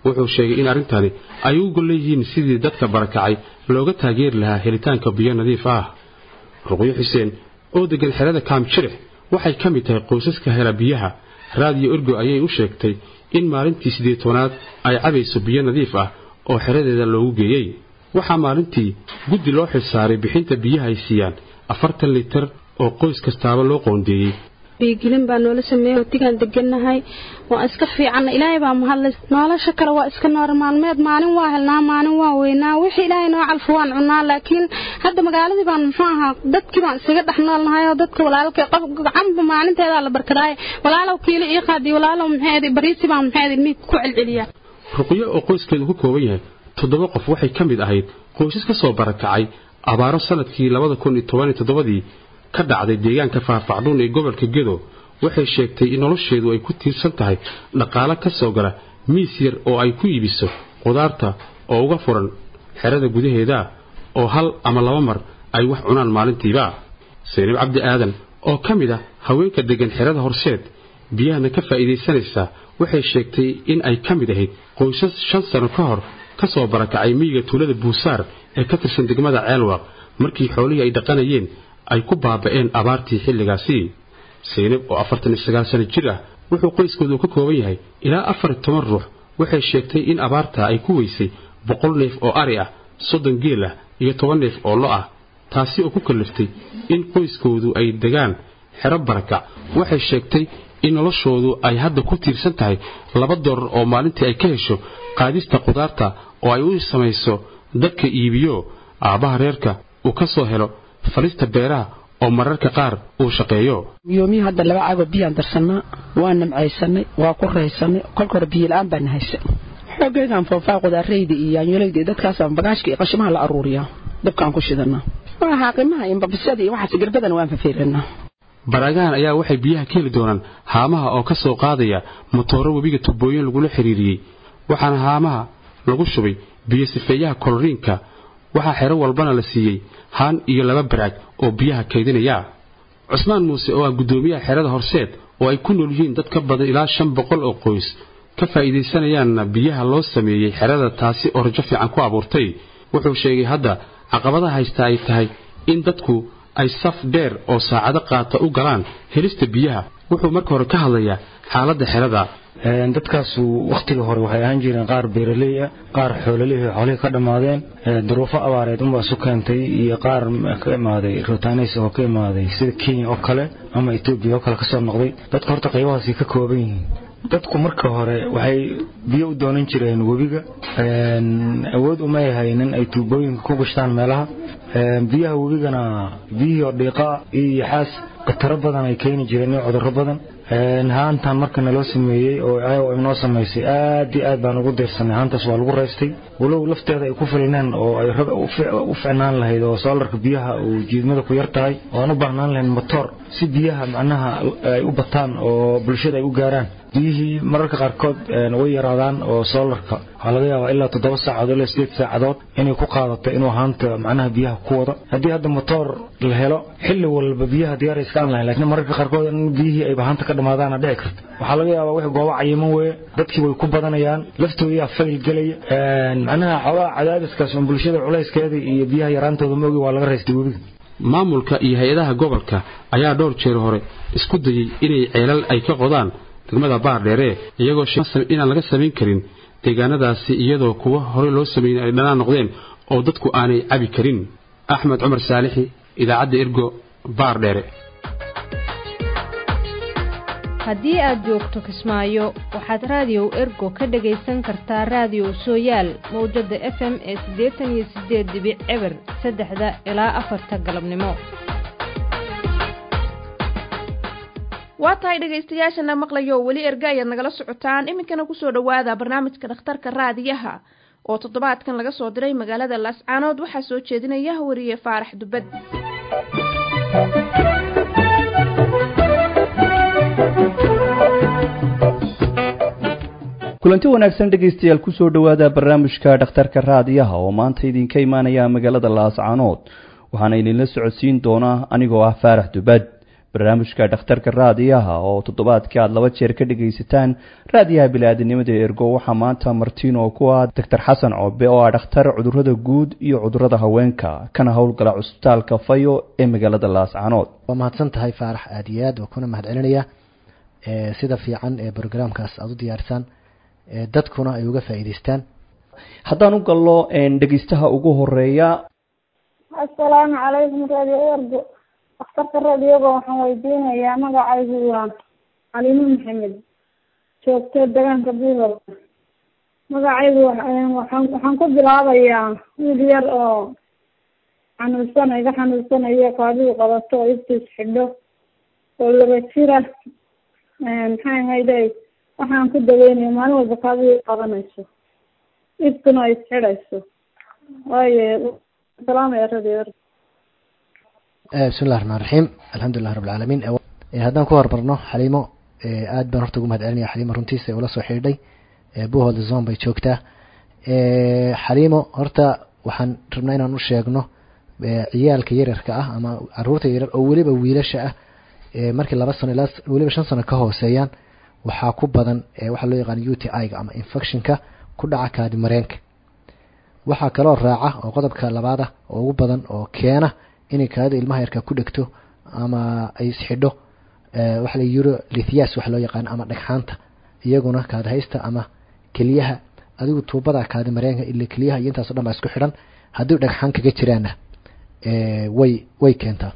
wuxuu sheegay in arrintani ay u gol leeyihiin sidii dadka barakacay looga taageeri lahaa helitaanka biyo nadiif ah ruqyo xuseen oo deggan xerada kaamjirix waxay ka mid tahay qoysaska hela biyaha raadiyo ergo ayay u sheegtay in maalintii siddeed tobanaad ay cabayso biyo nadiif ah oo xeradeeda loogu geeyey waxaa maalintii guddi loo xilsaaray bixinta biyaha ay siiyaan afartan litar oo qoys kastaaba loo qoondeeyey biigelin baa noola sameeyey hotigaan degannahay waa iska fiicanna ilaahay baa mahadlay nolosha kale waa iska noor maalmeed maalin waa helnaa maalin waa weynaa wixii ilaahay noo calfo waan cunaa laakiin hadda magaaladii baan muxuu ahaa dadkii baan isaga dhex noolnahay oo dadka walaalka qof gacanba maalinteedaa la barkadaaye walaalow kiilo ii qaadiy walaalow maxeedi bariisi baan maxeedi ilmihii ku celceliyaa ruqyo oo qoyskeedu ku kooban yahay toddoba qof waxay ka mid ahayd qoysas ka soo barakacay abaaro sanadkii labada kun iyo toban iyo toddobadii ka dhacday deegaanka faahfaacdhuun ee gobolka gedo waxay sheegtay in nolosheedu ay ku tiirsan tahay dhaqaalo ka soo gala miis yar oo ay ku iibiso qudaarta oo uga furan xerada gudaheeda oo hal ama laba mar ay wax cunaan maalintiiba saynab cabdi aadan oo ka mid ah haweenka deggan xerada horseed biyahana ka faa'iidaysanaysaa waxay sheegtay in ay ka mid ahayd qoysas shan sano ka hor ka soo barakacay miyiga tuulada buusaar ee ka tirsan degmada ceelwaaq markii xoolihii ay dhaqanayeen ay ku baaba'een abaartii xilligaasi saynab oo afartan iyo sagaal sano jir ah wuxuu qoyskoodu ka kooban yahay ilaa afar iyo toban ruux waxay sheegtay in abaarta ay ku weysay boqol neef oo ari ah soddon geel ah iyo toban neef oo lo ah taasi oo ku kalliftay in qoyskoodu ay degaan xero barakac waxay sheegtay in noloshoodu ay hadda ku tiirsan tahay laba doolar oo maalintii ay ka hesho qaadista qudaarta oo ay u samayso dadka iibiyo aabbaha reerka uu ka soo helo falista beeraha oo mararka qaar uu shaqeeyo yoomihii hadda laba cago biyaan darsannaa waa namcaysanay waa ku raysanay kolka hore biyola-aan baan haysa xoogeygaan foofaa qudaarayda iyo yaanyolayda iyo dadkaasaan bagaashka iyo qashimaha la aruuriyaa dabkaan ku shidanaa waa xaaqimaha iyo mbabisada iyo waxaas garbadan waan fafiirinaa baraagahan ayaa waxay biyaha ka heli doonaan haamaha oo ka soo qaadaya motooro webiga tubooyin lagula xiriiriyey waxaana haamaha lagu shubay biyo sifeeyaha koloriinka waxaa xero walbana la siiyey haan iyo laba baraag oo biyaha kaydinaya cusmaan muuse oo ah guddoomiyaha xerada horseed oo ay ku nool yihiin dad ka badan ilaa shan boqol oo qoys ka faa'iidaysanayaanna biyaha loo sameeyey xerada taasi oo rajo fiican ku abuurtay wuxuu sheegay hadda caqabadaha haysta ay tahay in dadku ay saf dheer oo saacado qaata u galaan helista biyaha wuxuu marka hore ka hadlayaa xaaladda xerada dadkaasu wakhtiga hore waxay ahaan jireen qaar beeraley ah qaar xoololihii xoolihii ka dhammaadeen duruufo abaareed unbaa isu keentay iyo qaar ka imaaday rotanis oo ka imaaday sida kenya oo kale ama etoobiya oo kale kasoo noqday dadka horta qaybahaasi ka kooban yihiin dadku marka hore waxay biyo u doonan jireen webiga awood umay haynin ay tuubooyinka ku gashtaan meelaha biyaha webigana biyihii oo dhiiqaa iyo yaxaas khataro badan ay keeni jireen iyo cudurro badan haantan marka naloo sameeyey oo ayago inoo samaysay aad iyo aad baan ugu diirsanay haantaas waa lagu raystay walow lafteeda ay ku filneen oo ay u ficnaan lahayd oo soolarka biyaha uu jiidmada ku yar tahay oo aan u baahnaan lahayn motoor si biyaha macnaha ay u bataan oo bulshada ay u gaaraan biyihii mararka qaarkood way yaraadaan oo soolarka waxaa laga yaabaa ilaa toddoba saacadood ilaa sideed saacadood inay ku qaadato inuu haanta macnaha biyaha ku wado haddii hadda motoor la helo xilli walba biyaha diyaar iska aan lahayn laakiin mararka qaarkood in biyihii ayba haanta ka dhamaadaana dhici karta waxaa laga yaabaa wix goobo cayiman weeye dadkii way ku badanayaan laftoodaa fayl gelaya macnaha xoolaha cadaadiskaas un bulshada culayskeeda iyo biyaha yaraantooda ma ogi waa laga raystay webiga maamulka iyo hay-adaha gobolka ayaa dhowr jeer hore isku dayey inay ceelal ay ka qodaan degmada baardheere iyagoo inaan laga samayn karin deegaanadaasi iyadoo kuwa hore loo sameeyey ay dhanaan noqdeen oo dadku aanay cabi karin axmed cumar saalixi idaacadda ergo baardheere haddii aad joogto kismaayo waxaad raadiyow ergo ka dhagaysan kartaa raadiyow sooyaal mawjadda f m ee siddeetan iyo siddeed dibic eber saddexda ilaa afarta galabnimo waa tahay dhegaystayaashana maqlayo weli erga ayaad nagala socotaan iminkana kusoo dhowaada barnaamijka dhakhtarka raadiyaha oo toddobaadkan laga soo diray magaalada laascaanood waxaa soo jeedinaya wariye faarax dubad kulanti wanaagsan dhegaystayaal kusoo dhowaada barnaamijka dhakhtarka raadiyaha oo maanta idinka imaanaya magaalada laascaanood waxaana idinla socodsiin doonaa anigoo ah faarax dubad barnaamijka dhakhtarka raadiyaha oo toddobaadkii aad laba jeer ka dhegaysataan raadiyaha bili-aadinimada ergo waxaa maanta martiin oo ku ah doctor xasan coobe oo ah dhakhtar cudurada guud iyo cudurada haweenka kana howlgala cusbitaalka fayo ee magaalada laascanood waa mahadsan tahay faarax aada iyo aad waa kuna mahad celinaya sida fiican ee brograamkaas aada u diyaarisaan dadkuna ay uga faa'iidaystaan haddaan u gallo dhegeystaha ugu horeeya assalaamu calaykum radio ergo dhakhtarka radioga waxaan weydiinayaa magacaygu waa calimo maxamed joogto deegaanka buuhol magacaygu waxaan waxaan ku bilaabayaa wiil yar oo xanuunsan iga xanuunsanayo kaadidu qabato oo iftiis xidho oo laba jira maxay ahayde waxaan ku daweynaya maalin walba kaadidu qabanayso iftuna ay isxidhayso waayo salaamaya radio ergo bismi llahi raxmaan raxiim alxamdulilah rabi alcaalamiin haddaan ku hormarno xaliimo aad baan horta ugu mahad celinaya xaliimo runtiisa ula soo xidhiidhay buhold zone bay joogtaa xaliimo horta waxaan rabnaa inaan u sheegno ciyaalka yaryarka ah ama caruurta yaryar oo weliba wiilasha ah markii laba sano ilaa weliba shan sano ka hooseeyaan waxaa ku badan waxaa loo yaqaan u t i-ga ama infectionka ku dhaca kaadi mareenka waxaa kaloo raaca oo qodobka labaada oo ugu badan oo keena inay kaadida ilmaha yarka ku dhegto ama ay isxidho waxa la euro lithias waxa loo yaqaan ama dhagxaanta iyaguna kaadi haysta ama keliyaha adigu tuubada kaadi mareenka ila keliyaha iyo intaaso dhan baa isku xidhan haddii dhagxaan kaga jiraana way way keentaa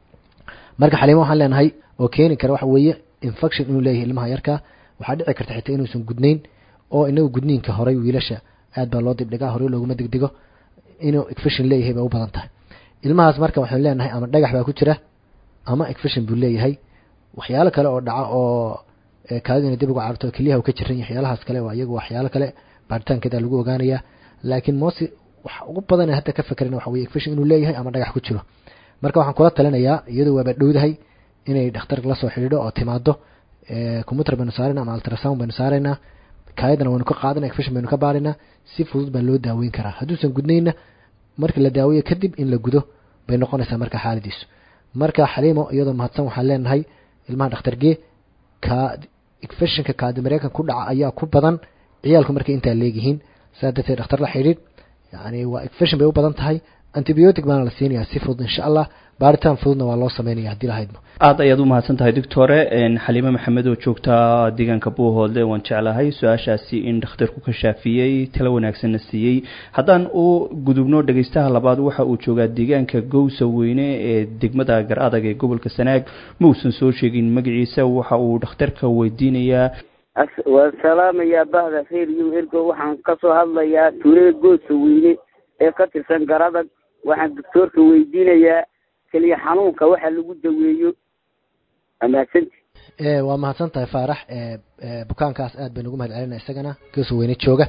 marka xaliimo waxaan leenahay oo keeni kara waxa weeye infection inuu leeyahay ilmaha yarka waxaa dhici karta xitaa inuusan gudnayn oo inagu gudniinka horay wiilasha aad baa loo dibdhigaa horey looguma degdego inuu infection leeyahay bay u badan tahay ilmahaas marka waxaynu leenahay ama dhagax baa ku jira ama infection buu leeyahay waxyaalo kale oo dhaca oo kaadidina dib uga carto keliyaha uu ka jiran yahay waxyaalahaas kale waa iyagu waxyaalo kale baaritaankeeda lagu ogaanayaa laakiin mosi waxa ugu badan hadda ka fekerin waxa weye infection inuu leeyahay ama dhagax ku jiro marka waxaan kula talinayaa iyadoo waaba dhowdahay inay dhakhtar la soo xidhiidho oo timaado computer baynu saarayna ama ultrasound baynu saaraynaa kaayadana waynu ka qaadana infection baynu ka baaraynaa si fudud baa loo daaweyn karaa hadduusan gudnayna markii la daaweeyo kadib in la gudo bay noqonaysaa marka xaaladiisu marka xaliimo iyadoo mahadsan waxaan leenahay ilmaha dhakhtargee ka infectionka kaadi mareykan ku dhaca ayaa ku badan ciyaalku markay intaa leegyihiin saa darteed dhakhtar la xidhiid yani waa infection bay u badan tahay antibiotic baana la siinayaa si fudud insha allah baaritaan fududna waa loo sameynaya haddii lahaydmo aada ayaad u mahadsan tahay doctore xaliime maxamed oo joogta deegaanka buuhoodle waan jeclahay su-aashaasi in dhakhtarku ka shaafiyey talo wanaagsanna siiyey haddaan u gudubno dhegeystaha labaad waxa uu joogaa deegaanka gowsa weyne ee degmada gar adag ee gobolka sanaag mausan soo sheegin magaciisa waxa uu dhakhtarka weydiinayaa waan salaamayaa bahda reer iyo ergo waxaan kasoo hadlayaa tuulada goosa weyne ee ka tirsan garadag waxaan doctoorka weydiinayaa keliya xanuunka waxa lagu daweeyo amaadsanti waa mahadsan tahay faarax bukaankaas aad baynu ugu mahad celinaa isagana goosa weyne jooga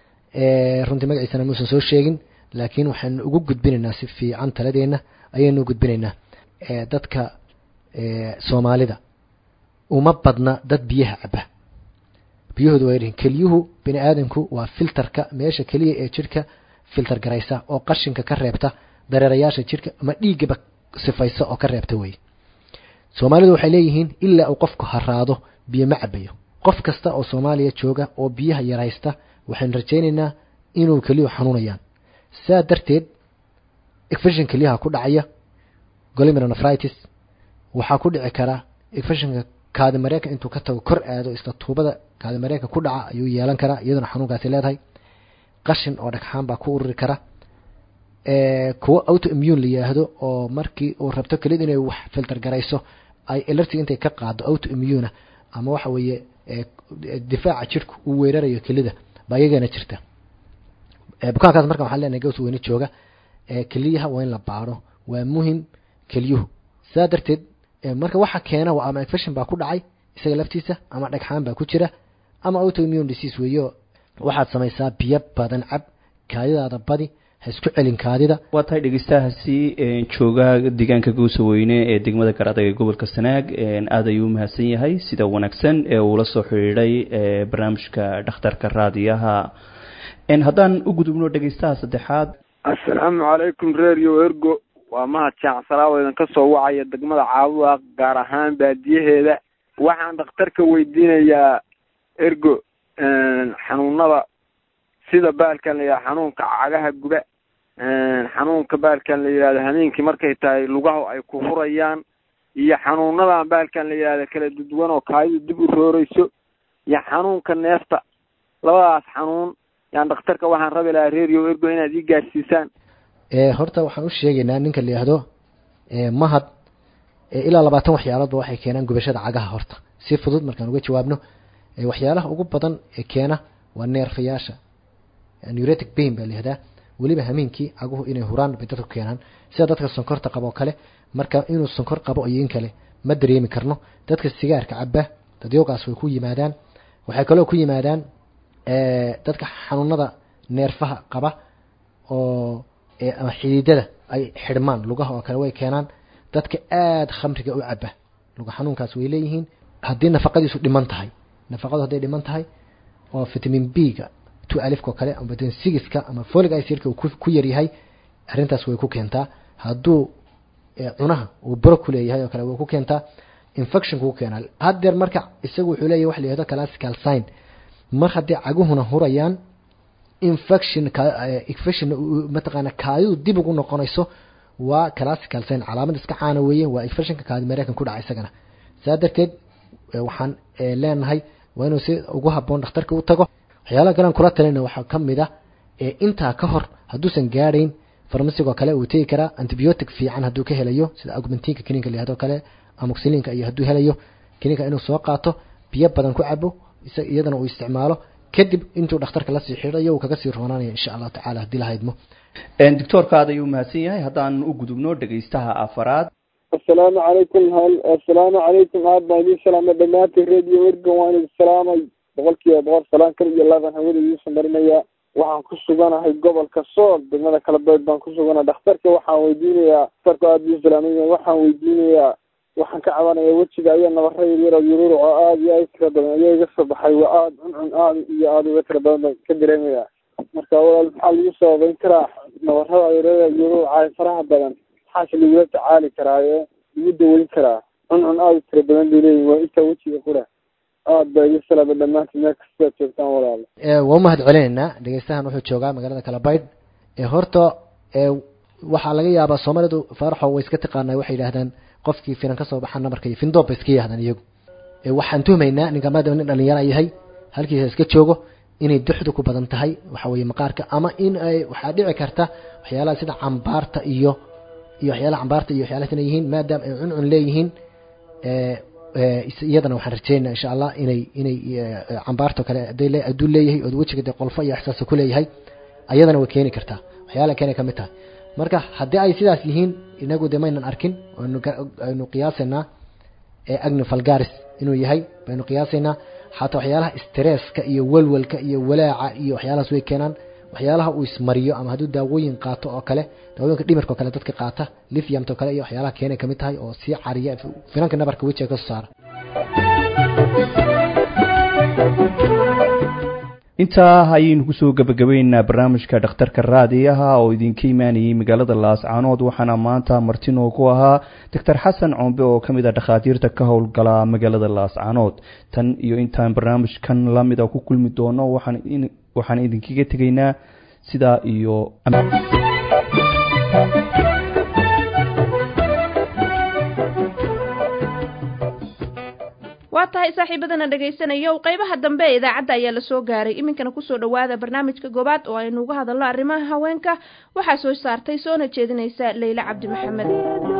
runtii magaciisana muusan soo sheegin laakiin waxaynu ugu gudbinaynaa si fiican taladeena ayaynu gudbinaynaa dadka soomaalida uma badna dad biyaha caba biyahooda waa yaryihin keliyuhu bini aadamku waa filterka meesha keliya ee jirka filter garaysa oo qashinka ka reebta dareerayaasha jirka ama dhiiggaba sifaysa oo ka reebta wey soomaalidu waxay leeyihiin ilaa uu qofku haraado biyo ma cabayo qof kasta oo soomaaliya jooga oo biyaha yaraysta waxaynu rajaynaynaa inuu keliyuhu xanuunayaan saa darteed infection keliyaha ku dhacaya golimeronefritis waxaa ku dhici kara infectionka kaadi mareenka intuu ka tago kor aado isla tuubada kaadi mareenka ku dhaca ayuu yeelan karaa iyaduna xanuunkaasi leedahay qashin oo dhagxaan baa ku ururi kara kuwo auto immune la yihaahdo oo markii uu rabto keliyada inay wax filter garayso ay elertig intay ka qaado auto immuna ama waxa weeye difaaca jirku uu weerarayo kelida baa iyagana jirta bukaankaas marka waxaan leenahay gaws weyne jooga keliyaha waa in la baaro waa muhim keliyuhu saa darteed marka waxa keena waa ama infection baa ku dhacay isaga laftiisa ama dhagxaan baa ku jira ama auto immune disease weeyo waxaad samaysaa biyo badan cab kaadidaada badi ha isku celin kaadida waa tahay dhegeystahaasi jooga deegaanka gowsa weyne ee degmada garadag ee gobolka sanaag aada ayuu umahadsan yahay sida wanaagsan ee uula soo xidhiidhay barnaamijka dhakhtarka raadiyaha haddaan u gudubno dhegeystaha saddexaad assalaamu calaykum radio ergo waa mahad jaacsalaab oo idinka soo wacaya degmada caabudaaq gaar ahaan baadiyaheeda waxaan dhakhtarka weydiinayaa ergo xanuunada sida baalkan la yidhahdo xanuunka cagaha guba xanuunka baalkan la yidhahdo hameenkii markay tahay lugaha ay ku hurayaan iyo xanuunadan baalkan la yidhahdo kala duduwan oo kaayadu dib u rooreyso iyo xanuunka neefta labadaas xanuun yaan dhakhtarka waxaan rabi lahaa reeriyo ergo inaad ii gaarsiisaan horta waxaan u sheegaynaa ninka la yihahdo mahad ilaa labaatan waxyaaloodba waxay keenaan gubashada cagaha horta si fudud markaan uga jawaabno waxyaalaha ugu badan ee keena waa neerfayaasha neuratic pain baa layihahdaa weliba hameenkii caguhu inay huraan bay dadku keenaan sida dadka sonkorta qabo kale marka inuu sonkor qabo iyo in kale ma dareemi karno dadka sigaarka caba dadyoogaas way ku yimaadaan waxay kaloo ku yimaadaan dadka xanuunada neerfaha qaba oo ama xididada ay xidhmaan lugaha oo kale way keenaan dadka aada khamriga u caba luga xanuunkaas way leeyihiin haddii nafaqadiisu dhiman tahay nafaqadu hadday dhiman tahay oo vitamin b ga two alifka oo kale ama vitamin sigiska ama folic icelka uu ku yaryahay arrintaas way ku keentaa hadduu cunaha uu baro ku leeyahay oo kale way ku keentaa infection ku keenaa haddeer marka isagu wuxuu leeyahay waxa la yihahdo classical sign mar haddii caguhuna hurayaan infection infection mataqaana kaadidu dib ugu noqonayso waa classical sign calaamad iska caana weeye waa infectionka kaadi mareykan ku dhaca isagana saa darteed waxaan leenahay waa inuu si ugu haboon dhakhtarka u tago waxyaalaha kalean kula talina waxaa ka mid ah intaa ka hor hadduusan gaadhayn farmasigoo kale uu tegi karaa antibiotic fiican hadduu ka helayo sida augmentinka kiniinka layihahdo kale amoxiliinka iyo hadduu helayo kiniinka inuu soo qaato biyo badan ku cabo iyadana uu isticmaalo kadib intuu dhakhtarka lasii xidhayo uu kaga sii roonaanaya insha allahu tacala haddii la haydmo doctoorka aad ayuu mahadsan yahay haddaan u gudubno dhegaystaha afaraad assalaamu calaykum hal assalaamu calaykum aad baan idiin salaamay dhammaantiin radio ergan waan idin salaamay boqolkiiba boqol salaan kal iyo laban hawada idiin marinaya waxaan ku suganahay gobolka sool degmada kalabeed baan ku suganahay dhakhtarka waxaan weydiinayaa dhakhtarku aada idiin salaamay waxaan weydiinayaa waxaan ka cabanaya wejiga ayaa nabara yaryar yururuc oo aada iyo aada tira badan ayaa iga soo baxay waa aada cuncun aada iyo aada uga tira badan baan ka dareemaya marka walaal maxaa lagu sababeyn karaa nabarada yaryar yururuca faraha badan maxaase lagula tacaali karaa ee lagu daweyn karaa cuncun aada u tira badan bay leeyihin waa intaa wejiga qura aada baa iga salaamay dhammaantiin meel kastaad joogtaan walaal waa umahad celinaynaa dhegeystahan wuxuu joogaa magaalada kalabaydh horta waxaa laga yaabaa soomaalidu faaraxo way iska taqaanaa waxay yidhaahdaan qofkii finan ka soo baxa namarka iyo findoob bay iska yidhahdaan iyagu waxaan tuhmaynaa ninka maadaama nin dhalinyara yahay halkiisa iska joogo inay duxdu ku badan tahay waxa weeye maqaarka ama in ay waxaa dhici karta waxyaalaha sida cambaarta iyo iyo waxyaalaha cambaarta iyo waxyaalahaas inay yihiin maadaama ay cuncun leeyihiin iyadana waxaan rajeynaa insha allah inay inay cambaarta kale haday le hadduu leeyahay oo wejiga dee qolfo iyo ixsaasa ku leeyahay ayadana way keeni kartaa waxyaalaha keenay ka mid tahay marka haddii ay sidaas yihiin inagu de maynan arkin aynu qiyaasaynaa agni falgaris inuu yahay baynu qiyaasaynaa xataa waxyaalaha stresska iyo welwelka iyo walaaca iyo waxyaalahaas way keenaan waxyaalaha uu ismariyo ama hadduu daawooyin qaato oo kale daawooyinka dhimirka oo kale dadka qaata lithiumta oo kale iyo waxyaalaha keenay kamid tahay oo sii cariya finanka nabarka wejiga kasoo saara intaa ayaynu kusoo gebagabaynaynaa barnaamijka dhakhtarka raadiyaha oo idinka imaanayay magaalada laascaanood waxaana maanta martinoo ku ahaa doctor xasan coombe oo ka mid ah dhakhaatiirta ka howlgala magaalada laascaanood tan iyo intaan barnaamijkan lamida ku kulmi doono waxaan idinkaga tegaynaa sidaa iyo waa tahay saaxiibadana dhegaysanaya o qaybaha dambe ee idaacadda ayaa lasoo gaaray iminkana kusoo dhowaada barnaamijka goobaad oo aynu uga hadalno arrimaha haweenka waxaa soo saartay soona jeedinaysa leyle cabdi maxamed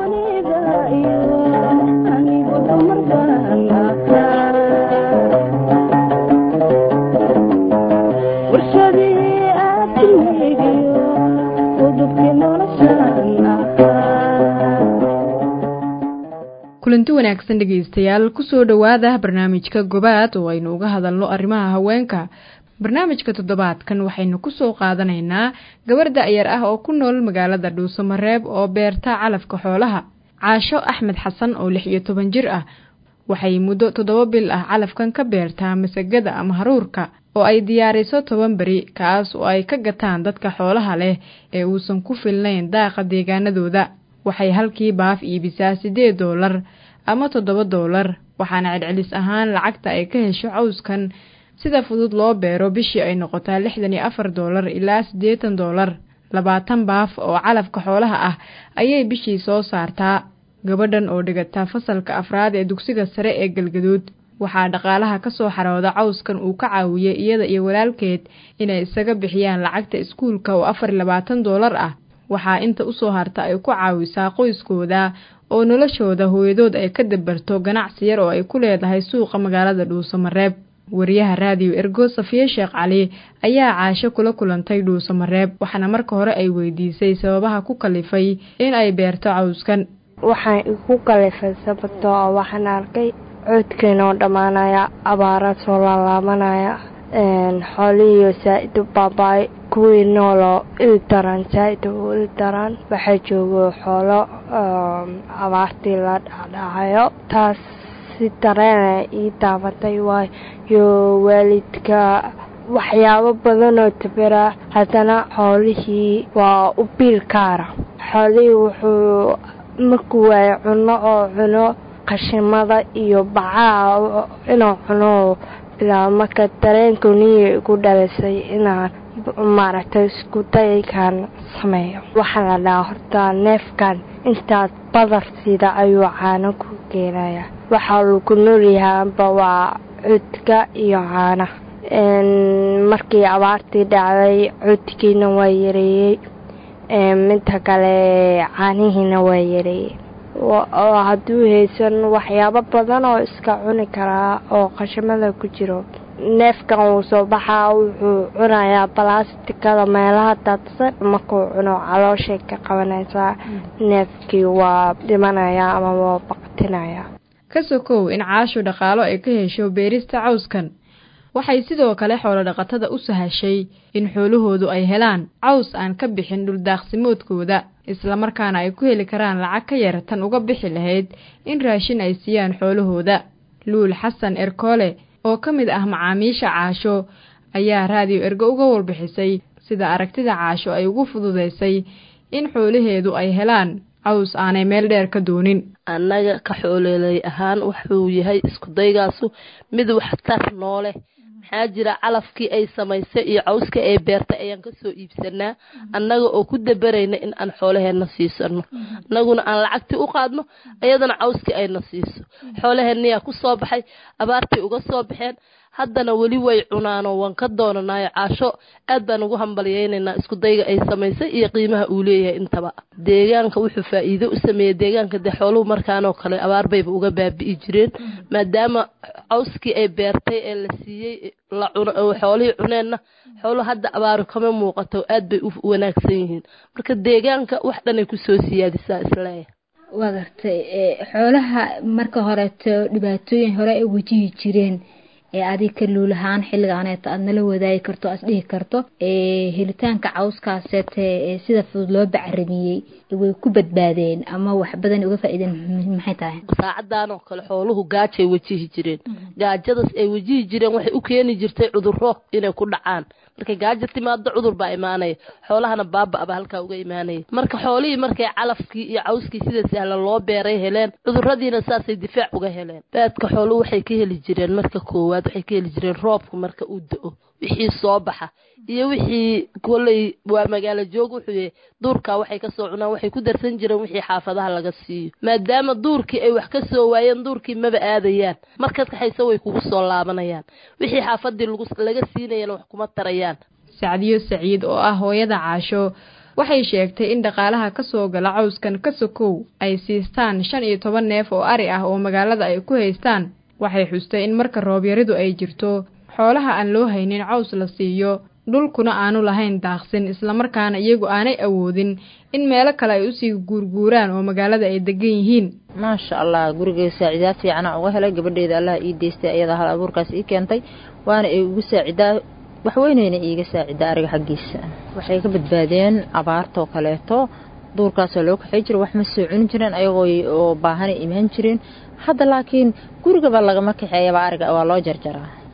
kulanti wanaagsan dhegaystayaal kusoo dhowaada barnaamijka gobaad oo aynu uga hadalno arrimaha haweenka barnaamijka toddobaadkan waxaynu kusoo qaadanaynaa gabar da-yar ah oo ku nool magaalada dhuusamareeb oo beerta calafka xoolaha caasho axmed xasan oo lix iyo toban jir ah waxay muddo toddoba bil ah calafkan ka beertaa masagada ama haruurka oo ay diyaariso toban beri kaas oo ay ka gataan dadka xoolaha leh ee uusan ku filnayn daaqa deegaanadooda waxay halkii baaf iibisaa siddeed doolar ama toddoba doolar waxaana celcelis ahaan lacagta ay ka hesho cawskan sida fudud loo beero bishii ay noqotaa lixdan iyo afar doolar ilaa siddeetan doolar labaatan baaf oo calafka xoolaha ah ayay bishii soo saartaa gabadhan oo dhigataa fasalka afraad ee dugsiga sare ee galgaduud waxaa dhaqaalaha ka soo xarooda cawskan uu ka caawiyey iyada iyo walaalkeed inay isaga bixiyaan lacagta iskuulka oo afar iyo labaatan doolar ah waxaa inta usoo harta ay ku caawisaa qoyskooda oo noloshooda hooyadood ay ka dabarto ganacsi yar oo ay ku leedahay suuqa magaalada dhuusamareeb wariyaha raadiyo ergo safiye sheekh cali ayaa caasho kula kulantay dhuusamareeb waxaana marka hore ay weydiisay sababaha ku kalifay in ay beerto cawskan waxaan igu kalifay sababtoo ah waxaan arkay coodkeena oo dhammaanaya abaara soo laalaabanaya xoolihiiyo saa-id u baabaay kuwii nooloo il daran saa-id u il daran waxaa joogo xoolo abaartii la dhacdhacayo taas si dareena ii daabatay waayo waalidka waxyaabo badan oo tabera haddana xoolihii waa u biil kaara xoolihii wuxuu markuu waayo cunno oo cuno qashimada iyo bacaha inuu cuno bilaa marka dareenku niya igu dhalisay inaan maaragtay isku daykan sameeyo waxaa la dhahaa horta neefkan intaad badar sida ayuu caano ku keenaya waxaa lagu noolyahaanba waa cudka iyo caanaha markii abaartii dhacday cudkiina waa yareeyey midta kale caanihiina waa yareeyey oo hadduu haysan waxyaabo badan oo iska cuni karaa oo qashamada ku jiro neefkan wuu soo baxaa wuxuu cunayaa balastikada meelaha daadsan markuu cuno calooshay ka qabanaysaa neefkii waa dhimanayaa ama waa baqtinayaa ka sokow in caashu dhaqaalo ay ka hesho beerista cawskan waxay sidoo kale xoolo dhaqatada u sahashay in xoolahoodu ay helaan caws aan ka bixin dhuldaaqsimoodkooda islamarkaana ay ku heli karaan lacag ka yar tan uga bixi lahayd in raashin ay siiyaan xoolahooda luul xasan erkoole oo ka mid ah macaamiisha caasho ayaa raadiyo ergo uga warbixisay sida aragtida caasho ay ugu fududaysay in xoolaheedu ay helaan caws aanay meel dheer ka doonin annaga ka xooleelay ahaan wuxuu yahay iskudaygaasu mid waxtar noole maxaa jira calafkii ay samaysay iyo cawskii ay beertay ayaan kasoo iibsanaa annaga oo ku dabarayna in aan xoolaheenna siisano annaguna aan lacagtii u qaadno iyadana cawskii ayna siiso xoolaheennayaa ku soo baxay abaartay uga soo baxeen haddana weli way cunaanoo waan ka doonanayo caasho aad baan ugu hambalyaynaynaa iskudayga ay samaysay iyo qiimaha uu leeyahay intaba deegaanka wuxuu faa-iido u sameeyey deegaanka dee xooluhu markaanoo kale abaar bayba uga baabi'i jireen maadaama cawskii ay beertay ee la siiyey la cuno xoolihii cuneenna xooluhu hadda abaaru kama muuqato aad bay u wanaagsan yihiin marka deegaanka wax dhanay kusoo siyaadisaa isleeyahay waa gartay xoolaha marka horeeto dhibaatooyin hore ay wajihi jireen ee adig ka luulahaan xilligaaneeta aad nala wadaagi karto aad dhihi karto helitaanka cawskaaseete sida fudud loo bacramiyey way ku badbaadeen ama wax badan uga faa-iideen maxay tahay saacadan oo kale xooluhu gaajay wajihi jireen gaajadaas ay wajihi jireen waxay u keeni jirtay cuduro inay ku dhacaan markay gaajo timaado cudur baa imaanaya xoolahana baaba aba halkaa uga imaanaya marka xoolihii markay calafkii iyo cawskii sida sahlan loo beeray heleen cuduradiina saasay difaac uga heleen baadka xooluhu waxay ka heli jireen marka koowaad waxay ka heli jireen roobka marka uu da-o wixii soo baxa iyo wixii koley waa magaalo joog wuxuu yahay duurkaa waxay kasoo cunaan waxay ku darsan jireen wixii xaafadaha laga siiyo maadaama duurkii ay wax ka soo waayeen duurkii maba aadayaan markaad kaxaysa way kugu soo laabanayaan wixii xaafadii laga siinayana wax kuma tarayaan sacdiyo saciid oo ah hooyada caasho waxay sheegtay in dhaqaalaha ka soo gala cawskan ka sokow ay siistaan shan iyo toban neef oo ari ah oo magaalada ay ku haystaan waxay xustay in marka roobyaridu ay jirto xoolaha aan loo haynin caws la siiyo dhulkuna aanu lahayn daaqsin islamarkaana iyagu aanay awoodin in meelo kale ay usii guurguuraan oo magaalada ay degan yihiin maasha allah gurigay saacidaad fiicana uga helay gabadheeda allaha ii deystay ayadaa hal abuurkaas ii keentay waana ay ugu saacidaa waxweyneyna iiga saacidaa ariga xaggiisa waxay ka badbaadeen abaartoo kaleeto duurkaasoo loo kaxay jira wax ma soo cuni jireen ayagoo oo baahanay imaan jireen hadda laakiin gurigaba lagama kaxeeyaba ariga waa loo jarjaraa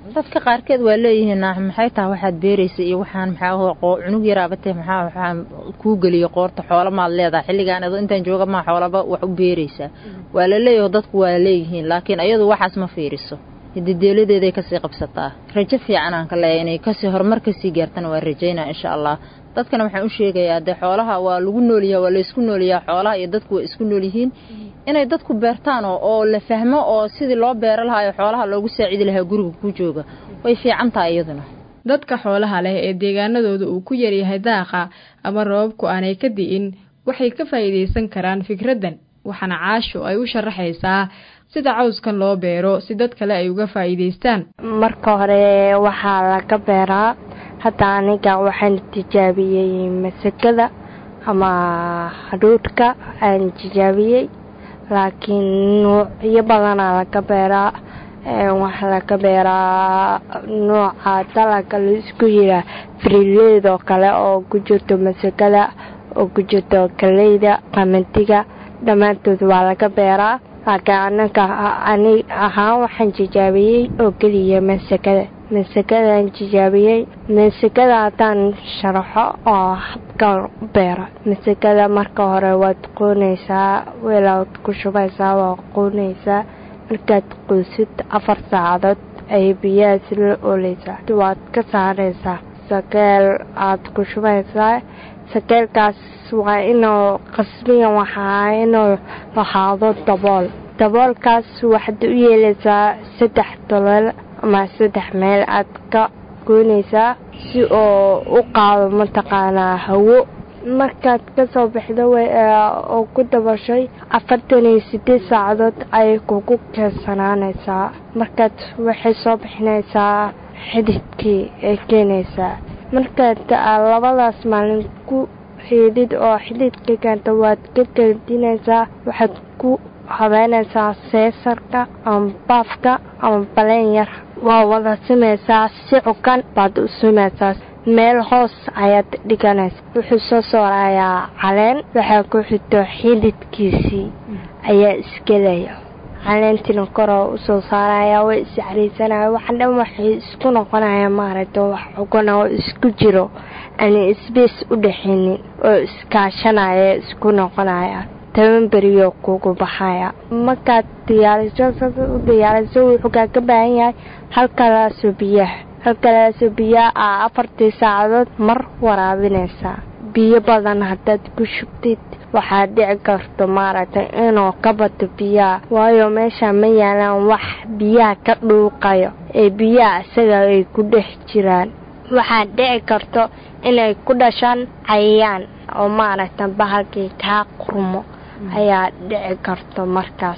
dadka qaarkeed waa leeyihiin maxay tahay waxaad beeraysa iyo waxaan maxaa cunug yaraabatee maxaa waxaan kuu geliyo qoorta xoola maad leedahay xilligaan ado intaan jooga maa xoolaba wax u beeraysaa waa la leeyaho dadku waa leeyihiin laakiin ayadu waxaas ma fiiriso hidideeladeeday kasii qabsataa rajo fiican aan ka leeyahay inay kasii horumar kasii gaartana waa rajaynaa insha allah dadkana waxaan u sheegayaa dee xoolaha waa lagu noolyaha waa laysku noolyahaa xoolaha iyo dadku waa isku nool yihiin inay dadku beertaan oo la fahmo oo sidii loo beero lahaa xoolaha loogu saacidi lahaa guriga ku jooga way fiican tahay iyaduna dadka xoolaha leh ee deegaanadooda uu ku yaryahay daaqa ama roobabku aanay ka di'in waxay ka faa'iidaysan karaan fikraddan waxaana caasho ay u sharaxaysaa sida cawskan loo beero si dad kale ay uga faa'iidaystaan marka hore waxaa laga beeraa hadda aniga waxaan tijaabiyey masagada ama hadhuudhka aan tijaabiyey laakiin nuucyo badanaa laga beeraa waxaa laga beeraa nuuca dalaga laisku yiraa frileed oo kale oo ku jirto masagada oo ku jirto kaleyda qamandiga dhammaantood waa laga beeraa laakiin anaga ani ahaan waxaan tijaabiyey oo keliya masagada masakadaan tijaabiyey masakada haddaan sharaxo oo habkaan u beera masakada marka hore waad qoonaysaa weelaad ku shubaysaa waa qoonaysaa markaad qoysid afar saacadood ay biyaha si la ooleysaa waad ka saaraysaa sakeel aad ku shubaysaa sakeelkaas waa inuu qasbiyan waxaa inuu lahaado dabool daboolkaas waxaad u yeelaysaa saddex dolol ama saddex meel aad ka goynaysaa si oo u qaado mataqaanaa hawo markaad kasoo baxdo oo ku dabashay afartan iyo sideed saacadood ayay kugu keensanaanaysaa markaad waxay soo bixinaysaa xididkii ay keenaysaa markaad labadaas maalin ku xiidid oo xididka keento waad ka geldinaysaa waxaad ku habeynaysaa seesarka ama baafka ama baleen yar waa wada simaysaa si cukan baad u simaysaa meel hoos ayaad dhiganaysa wuxuu soo soorayaa caleen waxaa ku xito xididkiisii ayaa isgelaya caleentina koroo usoo saaraya way iscariisanaya waxa dhan waxay isku noqonaya maaragta wax cugan oo isku jiro ani isbees u dhaxaynin oo iskaashanaya isku noqonaya toban beriyo kugu baxaya markaad diyaariso u diyaariso wuxuu kaaga baahan yahay halkalaasoo biyaha halkalaasoo biyaha aa afartii saacadood mar waraabinaysaa biyo badan haddaad ku shubtid waxaad dhici karto maaragtay inuu ka bato biyaha waayo meesha ma yaalaan wax biyaha ka dhuuqayo ee biyaha isaga ay ku dhex jiraan waxaad dhici karto inay ku dhashaan cayayaan oo maaragta bahalkii kaa qurmo ayaa dhici karto markaas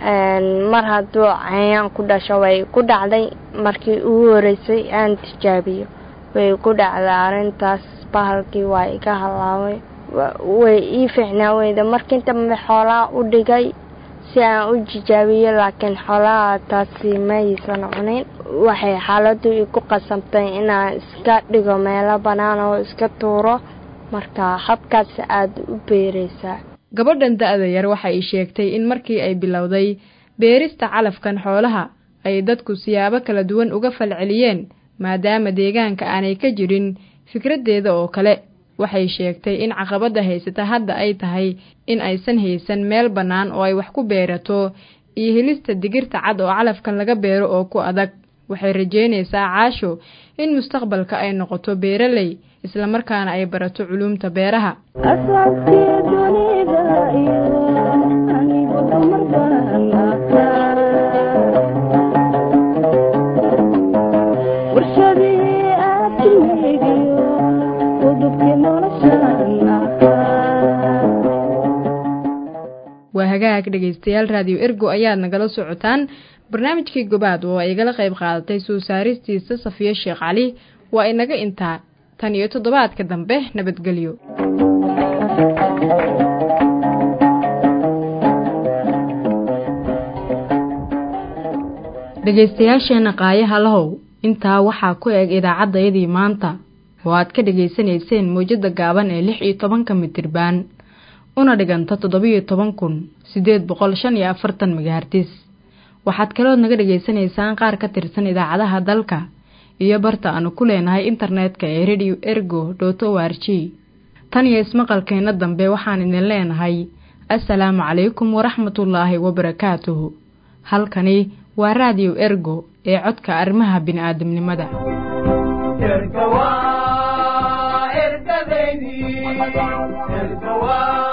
mar hadduu cayayaan ku dhasho way ku dhacday markii ugu horeysay aan tijaabiyo way ku dhacday arrintaas bahalkii waa iga halaabay way ii fiicnaa weyda markii dambe xoolaha u dhigay si aan u tijaabiyo laakiin xoolaha taasi maysan cunin waxay xaaladdu igu qasabtay inaan iska dhigo meelo bannaan oo iska tuuro marka habkaas aada u beeraysaa gabadhan da-da yar waxa ay sheegtay in markii ay bilowday beerista calafkan xoolaha ay dadku siyaabo kala duwan uga falceliyeen maadaama deegaanka aanay ka jirin fikraddeeda oo kale waxay sheegtay in caqabadda haysata hadda ay tahay in aysan haysan meel bannaan oo ay wax ku beerato iyo helista digirta cad oo calafkan laga beero oo ku adag waxay rajeynaysaa caasho in mustaqbalka ay noqoto beeraley islamarkaana ay barato culuumta beeraha waa hagaag dhegaystayaal raadiyo ergo ayaad nagala socotaan barnaamijkii gobaad oo ay igala qayb qaadatay soo saaristiisa safiyo sheekh cali waa inaga intaa tan iyo toddobaadka dambe nabadgelyo dhegaystayaasheenna qaayaha lahow intaa waxaa ku eg idaacaddayadii maanta oo aad ka dhegaysanayseen mawjadda gaaban ee lix iyo tobanka mitirbaan una dhiganta toddobiyo toban kun siddeed boqol shan iyo afartan megahartis waxaad kalood naga dhagaysanaysaan qaar ka tirsan idaacadaha dalka iyo barta aanu ku leenahay internetka ee radio ergo dot o r g tan iyo ismaqalkeenna dambe waxaan idin leenahay assalaamu calaykum waraxmatullaahi wabarakaatuhu halkani waa raadiyo ergo ee codka arrimaha bini'aadamnimada erga waa ergadeydii erga waa